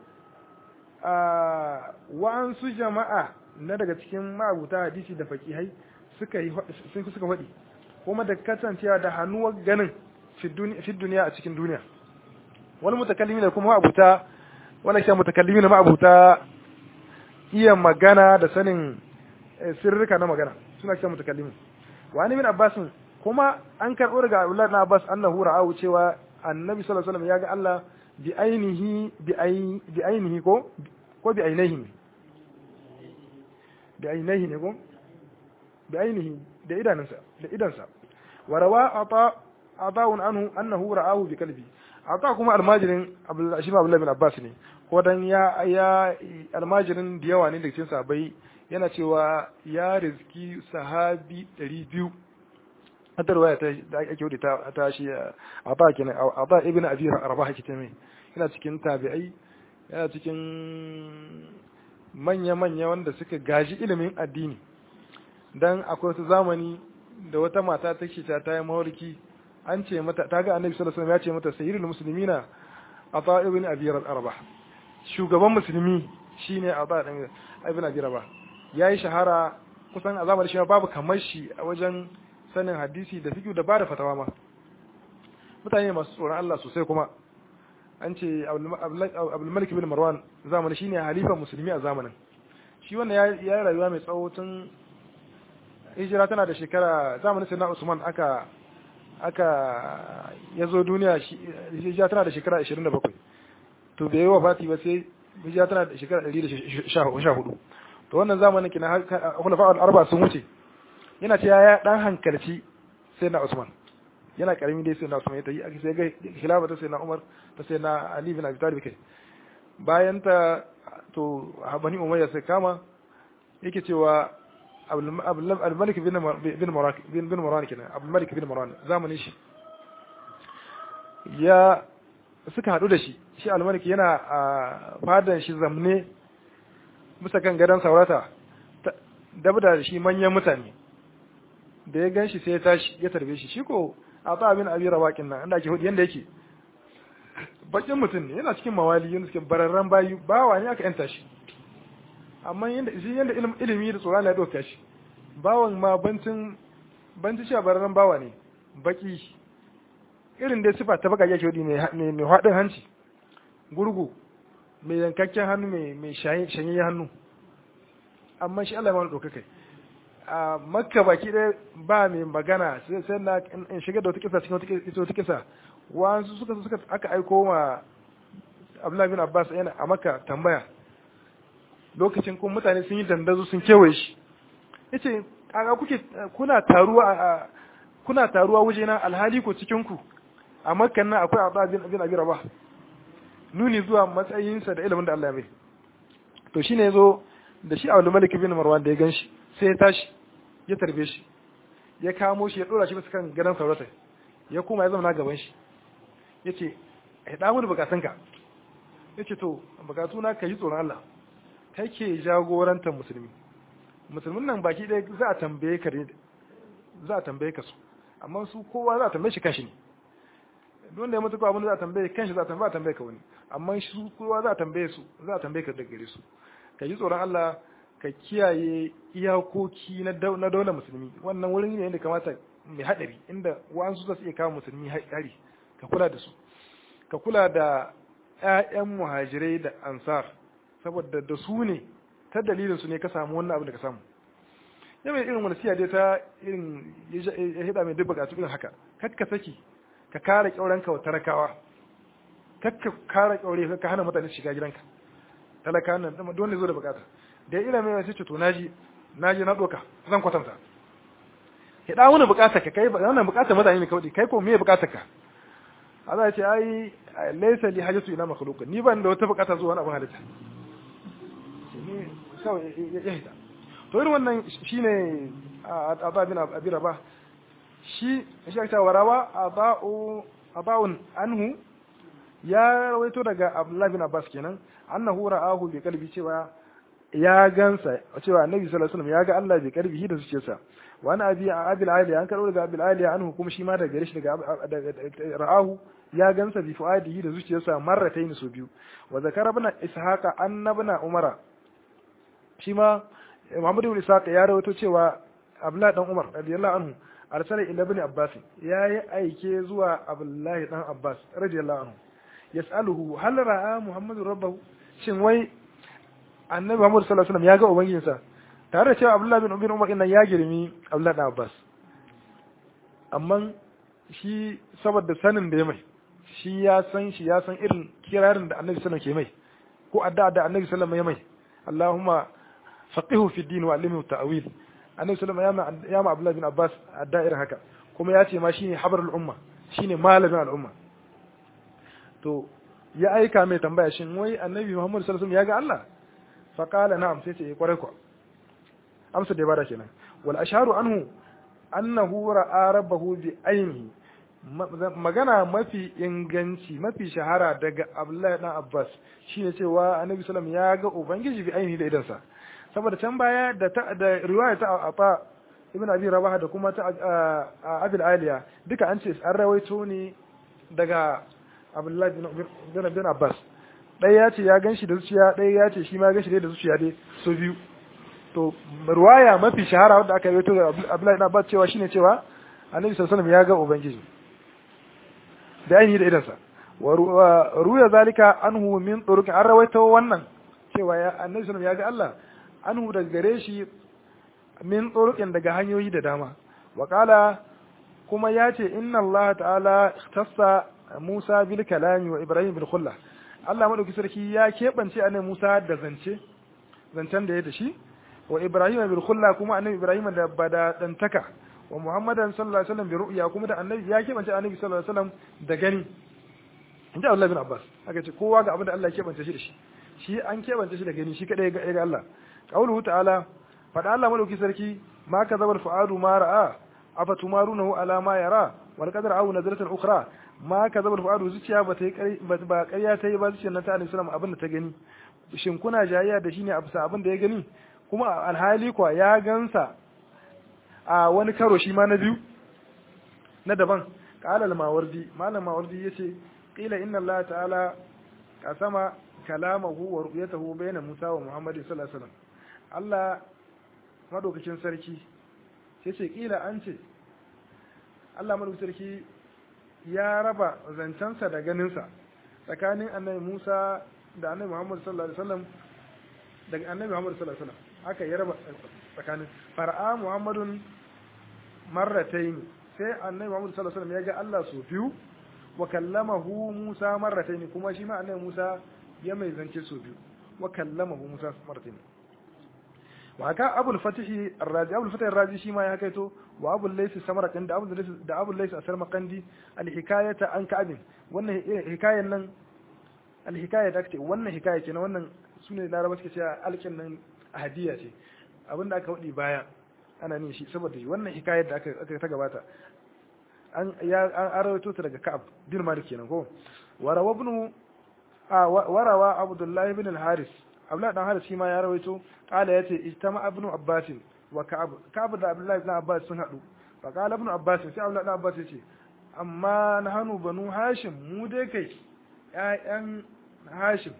wa'ansu jama'a na daga cikin ma'abuta hadisi da fakihai suka yi suka faɗi kuma da kasancewa da hannuwar ganin fi duniya a cikin duniya wani mutakallimi da kuma ma'abuta wani shi mutakallimi na ma'abuta iya magana da sanin sirrika na magana suna kiran mutakallimi wani min abbasin kuma an karɓo daga abdullahi na abbas annahu ra'ahu cewa annabi sallallahu alaihi wasallam ya ga Allah bi ainihi bi ainihi ko ko bi ainihi ne bi ainihi ne ko bi ainihi da idanunsa da idansa wa rawa ata ata'un anhu annahu ra'ahu bi qalbi ata kuma almajirin abdullahi shi abdullahi bin abbas ne ko dan ya ya almajirin da yawa ne daga cikin sahabbai yana cewa ya rizki sahabi 200 hadar waya ta da ake wuce ta ta shi ata kenan ata ibn abi rabah ake ta mai yana cikin tabi'ai yana cikin manya manya wanda suka gaji ilimin addini dan akwai wata zamani da wata mata ta ce ta tayi mawarki an ce mata ta ga annabi sallallahu alaihi wasallam ya ce mata sayyidul muslimina ata ibn abi rabah shugaban musulmi shine ata ibn abi rabah yayi shahara kusan a zamanin shi babu kamar shi a wajen sanin hadisi da fiqh da bada fatawa ma mutane masu tsoron Allah sosai kuma an ce Abdul Malik bin Marwan zamanin shine halifan musulmi a zamanin shi wannan ya yi rayuwa mai tsawo tun hijira tana da shekara zamanin sayyidina Usman aka aka yazo duniya hijira tana da shekara 27 to bai yi wa fati ba sai hijira tana da shekara 114 to wannan zamanin kina khulafa al-arba sun wuce yana ce ya dan hankalci sai na Usman yana karami dai sai na Usman ya tayi sai ga khilafa ta sai na Umar ta sai na Ali bin Abi Talib kai bayan ta to bani umayya sai kama yake cewa abdulmalik bin marwan bin marwan kenan abdulmalik bin marwan zamanin shi ya suka hadu da shi shi almalik yana a fadan shi zamne bisa kan gadon saurata dabda da shi manyan mutane da ya gan shi sai ya tashi ya tarbe shi shi ko a ta abin abi rawakin nan inda ake hudu yanda yake bakin mutum ne yana cikin mawali yana cikin bararren bayu bawa ne aka yanta shi amma yanda shi yanda ilimi da tsoron ya doka shi bawan ma bancin bancin shi a bararren bawa ne baki irin dai sifa ta baka yake hudu mai mai haɗin hanci gurgu mai yankakken hannu mai mai shanye hannu amma shi Allah ya mana doka kai a makka baki ɗaya ba mai magana sai na in shiga da wata kisa cikin wata kisa wasu suka suka aka aiko ma Abdullahi bin Abbas yana a makka tambaya lokacin kuma mutane sun yi dandazo sun kewaye shi yace kaga kuke kuna taruwa kuna taruwa waje na alhali ko cikin ku a makkan nan akwai Abdullah bin bin Abi Rabah nuni zuwa matsayinsa da ilimin da Allah ya bai to shine yazo da shi Abdul Malik bin Marwan da ya ganshi sai ya tashi ya tarbe shi ya kamo shi ya dora shi bisa kan gadon saurata ya kuma ya zama gaban shi ya ce ya damu da bukatunka ya ce to bukatuna ka yi tsoron Allah kai ke jagorantar musulmi musulmin nan baki ɗaya za a tambaye ka za a tambaye ka su amma su kowa za a tambaye shi kanshi ne don da ya mutu abin da za a tambaye kanshi za a tambaye tambaye ka wani amma su kowa za a tambaye su za a tambaye ka daga gare su ka yi tsoron Allah ka kiyaye iyakoki na daular musulmi wannan wurin ne inda kamata mai haɗari inda wa'ansu za su iya kawo musulmi hari ka kula da su ka kula da 'ya'yan muhajirai da ansar saboda da su ne ta dalilin su ne ka samu wannan abin da ka samu ya mai irin wani siya dai ta irin ya hida mai duk bukatu irin haka kakka saki ka kare kyauranka wa talakawa kakka kare kyaure ka hana mutane shiga gidanka talaka nan don ne zo da bukata da ya ilimin sai ce to naji naji na doka zan kwatanta ya da wani bukata ka kai wannan bukata mutane ne kawai kai ko me bukata ka Allah ya ce ai laysa li hajatu ila makhluq ni ban da wata bukata zuwa wani abin halitta ne kawai ya hita to irin wannan shine ababin abira ba shi shi aka warawa aba'u aba'un anhu ya rawaito daga Abdullah bin Abbas kenan annahu ra'ahu bi qalbi cewa ya gansa cewa annabi sallallahu alaihi wasallam ya ga Allah bi qalbihi da zuciyarsa wa ana abi abil aliya an karo daga abil aliya anhu kuma shi ma daga gare shi daga ra'ahu ya gansa bi fuadihi da zuciyarsa marratayn su biyu wa zakara ibn ishaqa annabna umara shi ma Muhammad ibn Ishaq ya rawaito cewa Abdullah dan Umar radiyallahu anhu arsala ila ibn Abbas ya yi aike zuwa Abdullah dan Abbas radiyallahu anhu yas'aluhu hal ra'a Muhammadu rabbahu shin wai annabi Muhammad sallallahu alaihi wasallam ya ga ubangijinsa tare da cewa Abdullah bin Ubin Umar innan ya girmi Abdullah dan Abbas amma shi saboda sanin da ya mai shi ya san shi ya san irin kirarin da annabi sallallahu alaihi wasallam ke mai ko addu'a da annabi sallallahu alaihi wasallam ya mai Allahumma faqihu fi din wa allimhu ta'wil annabi sallallahu alaihi wasallam ya ma Abdullah bin Abbas addu'a irin haka kuma ya ce ma shine habarul umma shine malamin al'umma to ya aika mai tambaya shin wai annabi Muhammad sallallahu alaihi wasallam ya ga Allah fa qala na'am sai ce kwarai ko amsa da bada kenan wal asharu anhu annahu ra'a rabbahu bi ainihi magana mafi inganci mafi shahara daga Abdullahi dan Abbas shine cewa annabi sallallahu alaihi wasallam ya ga ubangiji bi ainihi da idansa saboda can baya da da riwaya ta Afa ibn Abi Rabah da kuma ta Abil Aliya duka an ce an rawaito ne daga Abdullahi bin Abbas ɗaya ya ce ya gan shi da zuciya ɗaya ya ce shi ma gan shi da zuciya dai so biyu to ruwaya mafi shahara wadda aka yi da Abdullahi bin Abbas cewa shine cewa Annabi sallallahu alaihi ya ga ubangiji da ainihi da idansa wa ruya zalika anhu min turuq an rawaito wannan cewa ya Annabi sallallahu ya ga Allah anhu daga gare shi min turuqin daga hanyoyi da dama wa qala kuma ya ce inna Allah ta'ala ikhtassa Musa bil kalami wa Ibrahim bil khulla Allah madauki sarki ya keɓance annabi Musa da zance zancen da ya da shi wa Ibrahim bil khulla kuma annabi Ibrahim da bada dantaka wa Muhammadan sallallahu alaihi wasallam bi ru'ya kuma da annabi ya keɓance annabi sallallahu alaihi wasallam da gani inda Allah bin Abbas aka ce kowa ga abin da Allah ya kebance shi da shi shi an kebance shi da gani shi kadai ga Allah qauluhu ta'ala fada Allah malauki sarki ma kazabal fuadu ma ra'a afatumarunahu ala ma yara wal qadar aw nazratan ukhra ma kazabal fuadu zuciya ba ta yi ba ƙarya ta yi ba zuciyar nan ta Annabi sallallahu abin da ta gani shin kuna jayayya da shi ne abisa abin da ya gani kuma alhali kwa ya gansa a wani karo shi ma na biyu na daban qala al-mawardi malam mawardi yace qila inna Allah ta'ala qasama kalamahu wa ru'yatahu bayna Musa wa Muhammad sallallahu alaihi wasallam Allah madaukakin sarki yace kila an ce Allah madaukakin sarki ya raba zancensa da ganinsa tsakanin annabi Musa da annabi Muhammad sallallahu alaihi wasallam daga annabi Muhammad sallallahu alaihi wasallam haka ya raba tsakanin far'a Muhammadun marratayn sai annabi Muhammad sallallahu alaihi wasallam ya ga Allah su biyu wa kallamahu Musa marratayn kuma shi ma annabi Musa ya mai zance su biyu wa kallamahu Musa marratayn wa haka Abu al-Fatih ar-Razi Abu al-Fatih ar-Razi shi ma ya kaito wa Abu al-Layth Samarqandi da Abu al-Layth da Abu al-Layth Samarqandi al-hikayata an Ka'ab wannan hikayen nan al-hikaya da ake wannan hikaya kenan wannan sune Laraba suke cewa alkin nan hadiya ce abinda aka wadi baya ana nin shi saboda wannan hikayar da aka aka ta gabata an ya an arawato ta daga Ka'ab bin Malik kenan ko warawa ibn warawa Abdullah ibn al-Haris Abdullah dan Haris shi ma ya rawaito kala yace ijtama ibn Abbas wa Ka'ab Ka'ab da Abdullah ibn Abbas sun hadu fa kala ibn Abbas sai Abdullah ibn Abbas yace amma nahanu banu Hashim mu dai kai ƴaƴan Hashim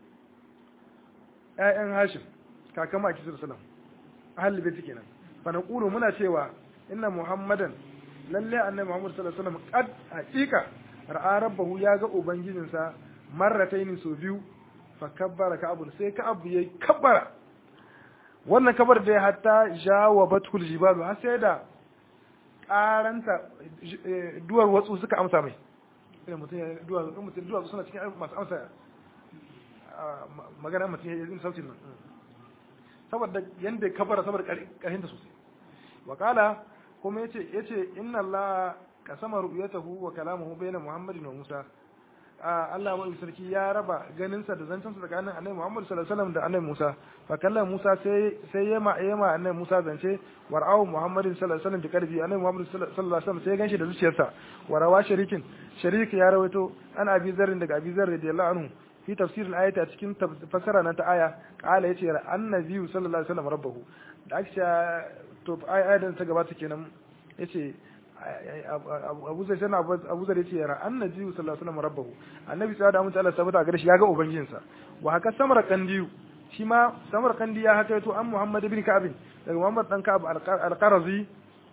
ƴaƴan Hashim kakan ma kisir sallam ahli baiti kenan fa naqulu muna cewa inna Muhammadan lalle annabi Muhammad sallallahu alaihi wasallam qad haqiqa ra'a rabbahu ya ga ubangijinsa marrataini so biyu fa kabbara ka'abun sai ka'abu yayi kabbara wannan kabar da hatta jawabatul jibalu har sai da karanta duwar watsu suka amsa mai idan mutum ya duwar mutum duwar suna cikin masu amsa magana mutum ya yi sautin nan saboda yanda kabara saboda karhin da sosai wa kala kuma yace yace inna allaha kasama ru'yatahu wa kalamuhu bayna muhammadin wa musa Allah mai sarki ya raba ganinsa da zancensa tsakanin annabi Muhammad sallallahu alaihi wasallam da annabi Musa fa kallan Musa sai sai yema yema annabi Musa zance war'au Muhammad sallallahu alaihi wasallam da karfi annabi Muhammad sallallahu alaihi wasallam sai ganshi da zuciyarsa warawa sharikin sharik ya rawaito an abi zarrin daga abi zarri radiyallahu anhu fi tafsir al-ayati a cikin fasara na ta aya qala yace annabi sallallahu alaihi wasallam rabbahu da aka to ayatin ta gabata kenan yace abu zai sana abu zai ce yara annabi sallallahu alaihi wasallam rabbahu annabi sai da mutu Allah sabata gare shi ya ga ubangijinsa wa haka samar kandiyu shi ma samar kandi ya haka to an Muhammad ibn Ka'ab daga Muhammad dan Ka'ab al-Qarazi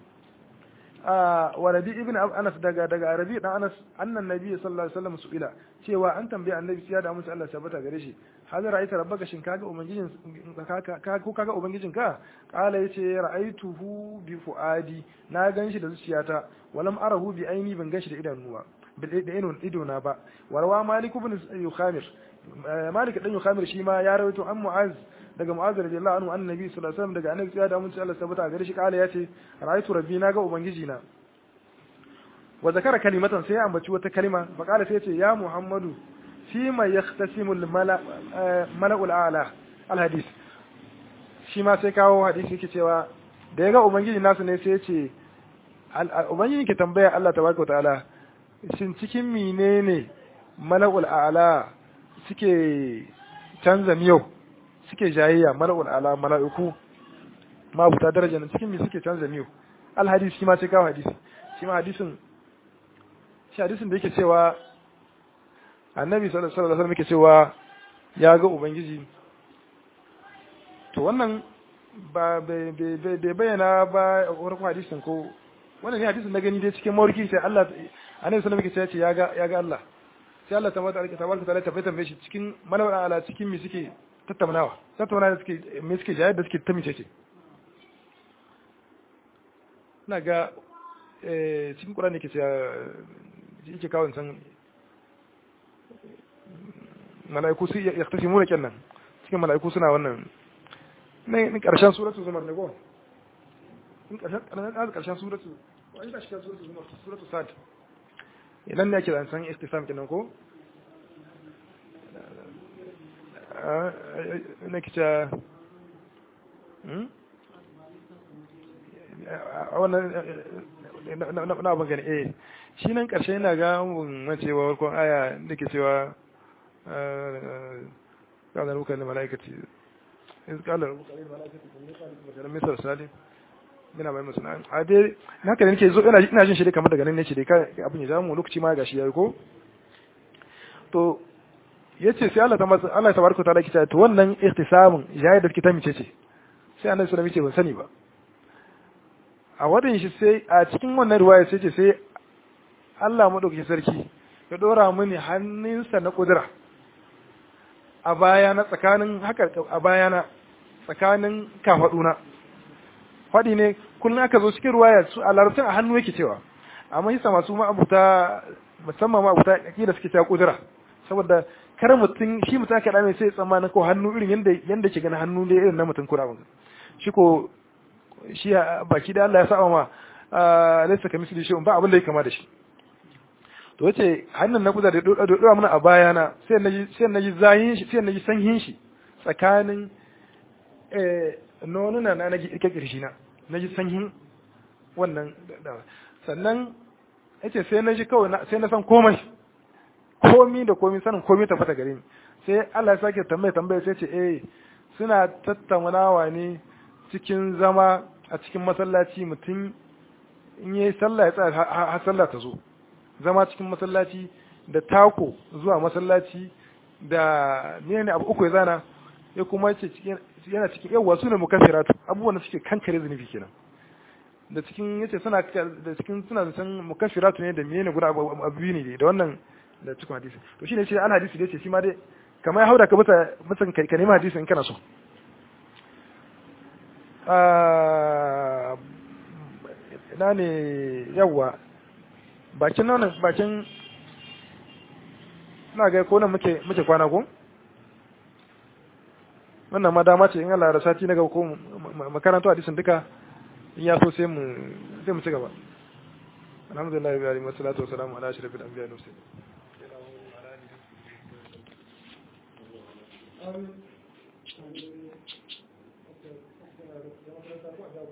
wa Rabi ibn Anas daga daga Rabi dan Anas annan nabi sallallahu alaihi wasallam su'ila cewa an tambaye annabi sai da mutu Allah sabata gare shi hal ra'aita rabbaka shin kaga ubangijin ka ko kaga ubangijin ka kala yace ra'aituhu bi fuadi na ganshi da zuciyata walam arahu bi aini ban ganshi da idanuwa da idon ido na ba warwa malik ibn yukhamir malik dan yukhamir shi ma ya rawaito an mu'az daga mu'az radiyallahu anhu annabi sallallahu alaihi wasallam daga annabi ya da mun Allah sabata gare shi kala yace ra'aitu rabbi na ga ubangiji na wa zakara kalimatan sai ya ambaci wata kalima fa kala sai yace ya muhammadu فيما يختسم الملأ ملأ الأعلى الحديث shi ma sai kawo hadisi yake cewa da ya ga ubangiji nasu ne sai ya ce ubangiji ke tambaya Allah tabaraka ta'ala shin cikin menene mala'ul a'la suke canza miyau suke jayayya mala'ul a'la mala'iku ma buta daraja nan cikin me suke canza miyau al hadisi shi ma sai kawo hadisi shi ma hadisin shi hadisin da yake cewa annabi sallallahu alaihi wasallam yake cewa ya ga ubangiji to wannan ba bai bayyana ba warko hadisin ko wannan ne hadisin na gani dai cikin mawarki sai Allah annabi sallallahu alaihi wasallam ya ga ya ga Allah sai Allah ta mata tabaraka ta'ala ta bayyana shi cikin malawala ala cikin mi suke tattaunawa tattaunawa da suke me suke jayar da suke ta mice ce ina ga cikin Qur'ani ke cewa yake kawo san mala'iku su ya tafi muna kenan cikin mala'iku suna wannan ne karshen suratul zumar ne ko in karshen karshen karshen suratul wani da shi suratul zumar suratul sad idan ne ake san istifam kenan ko na kica wannan na abin gani eh shi nan ƙarshe yana ga mun macewa warkon aya da ke cewa ƙalar rukar da mala'ikaci ƙalar rukar da mala'ikaci da misar salim yana bai musu a dai haka da nake zo ina jin shi dai kamar daga nan ne ce dai abin ya zamu lokaci ma gashi yayi ko to yace sai Allah ta masa Allah tabaraka ta'ala kice to wannan ihtisamun yayi da kita mice ce sai annabi sallallahu alaihi wasallam ce ban sani ba a wadin shi sai a cikin wannan riwaya sai ce sai Allah madaukakin sarki ya dora mini hannunsa na kudura a bayana tsakanin haka a bayana tsakanin kafaduna faɗi ne kullum aka zo cikin ruwaya su a larabcin a hannu yake cewa amma yasa masu ma'abuta musamman ma'abuta da suke cewa kudura saboda kar mutum shi mutum aka dame sai tsammanin ko hannu irin yanda yanda ke gani hannu ne irin na mutum kura ba shi ko shi baki da Allah ya saba ma laysa kamisli shay'un ba abin da ya kama da shi to yace hannun na kuza da dora mana a bayana sai naji sai naji zayin shi sai naji sanyin shi tsakanin eh nonuna na naji ike kirshi na naji sanyin wannan sannan yace sai naji kawai sai na san komai komi da komi sanin komi ta fata gare ni sai Allah ya sake tambaya tambaya sai ce eh suna tattaunawa ne cikin zama a cikin masallaci mutum in yi sallah ya tsaya har sallah ta zo zama cikin masallaci da tako zuwa masallaci da ne abu uku ya zana ya kuma ce yana cikin yawa su ne mukaffiratu abubuwan da suke kankare zunubi kenan da cikin yace suna da cikin suna da san mukaffiratu ne da menene guda abu biyu ne da wannan da cikin hadisi to shine shi an hadisi da yace shi ma dai kamar ya hauda ka bisa mutan ka nemi hadisi in kana so ina ne yawa bakin nan bakin ina ga ko nan muke muke kwana ko wannan ma dama ce in Allah ya sati na gaba ko makarantu hadisin duka in ya so sai mu sai mu ci gaba alhamdulillah wa alihi wa salatu wa salamu ala ashrafil anbiya wa mursalin Amin.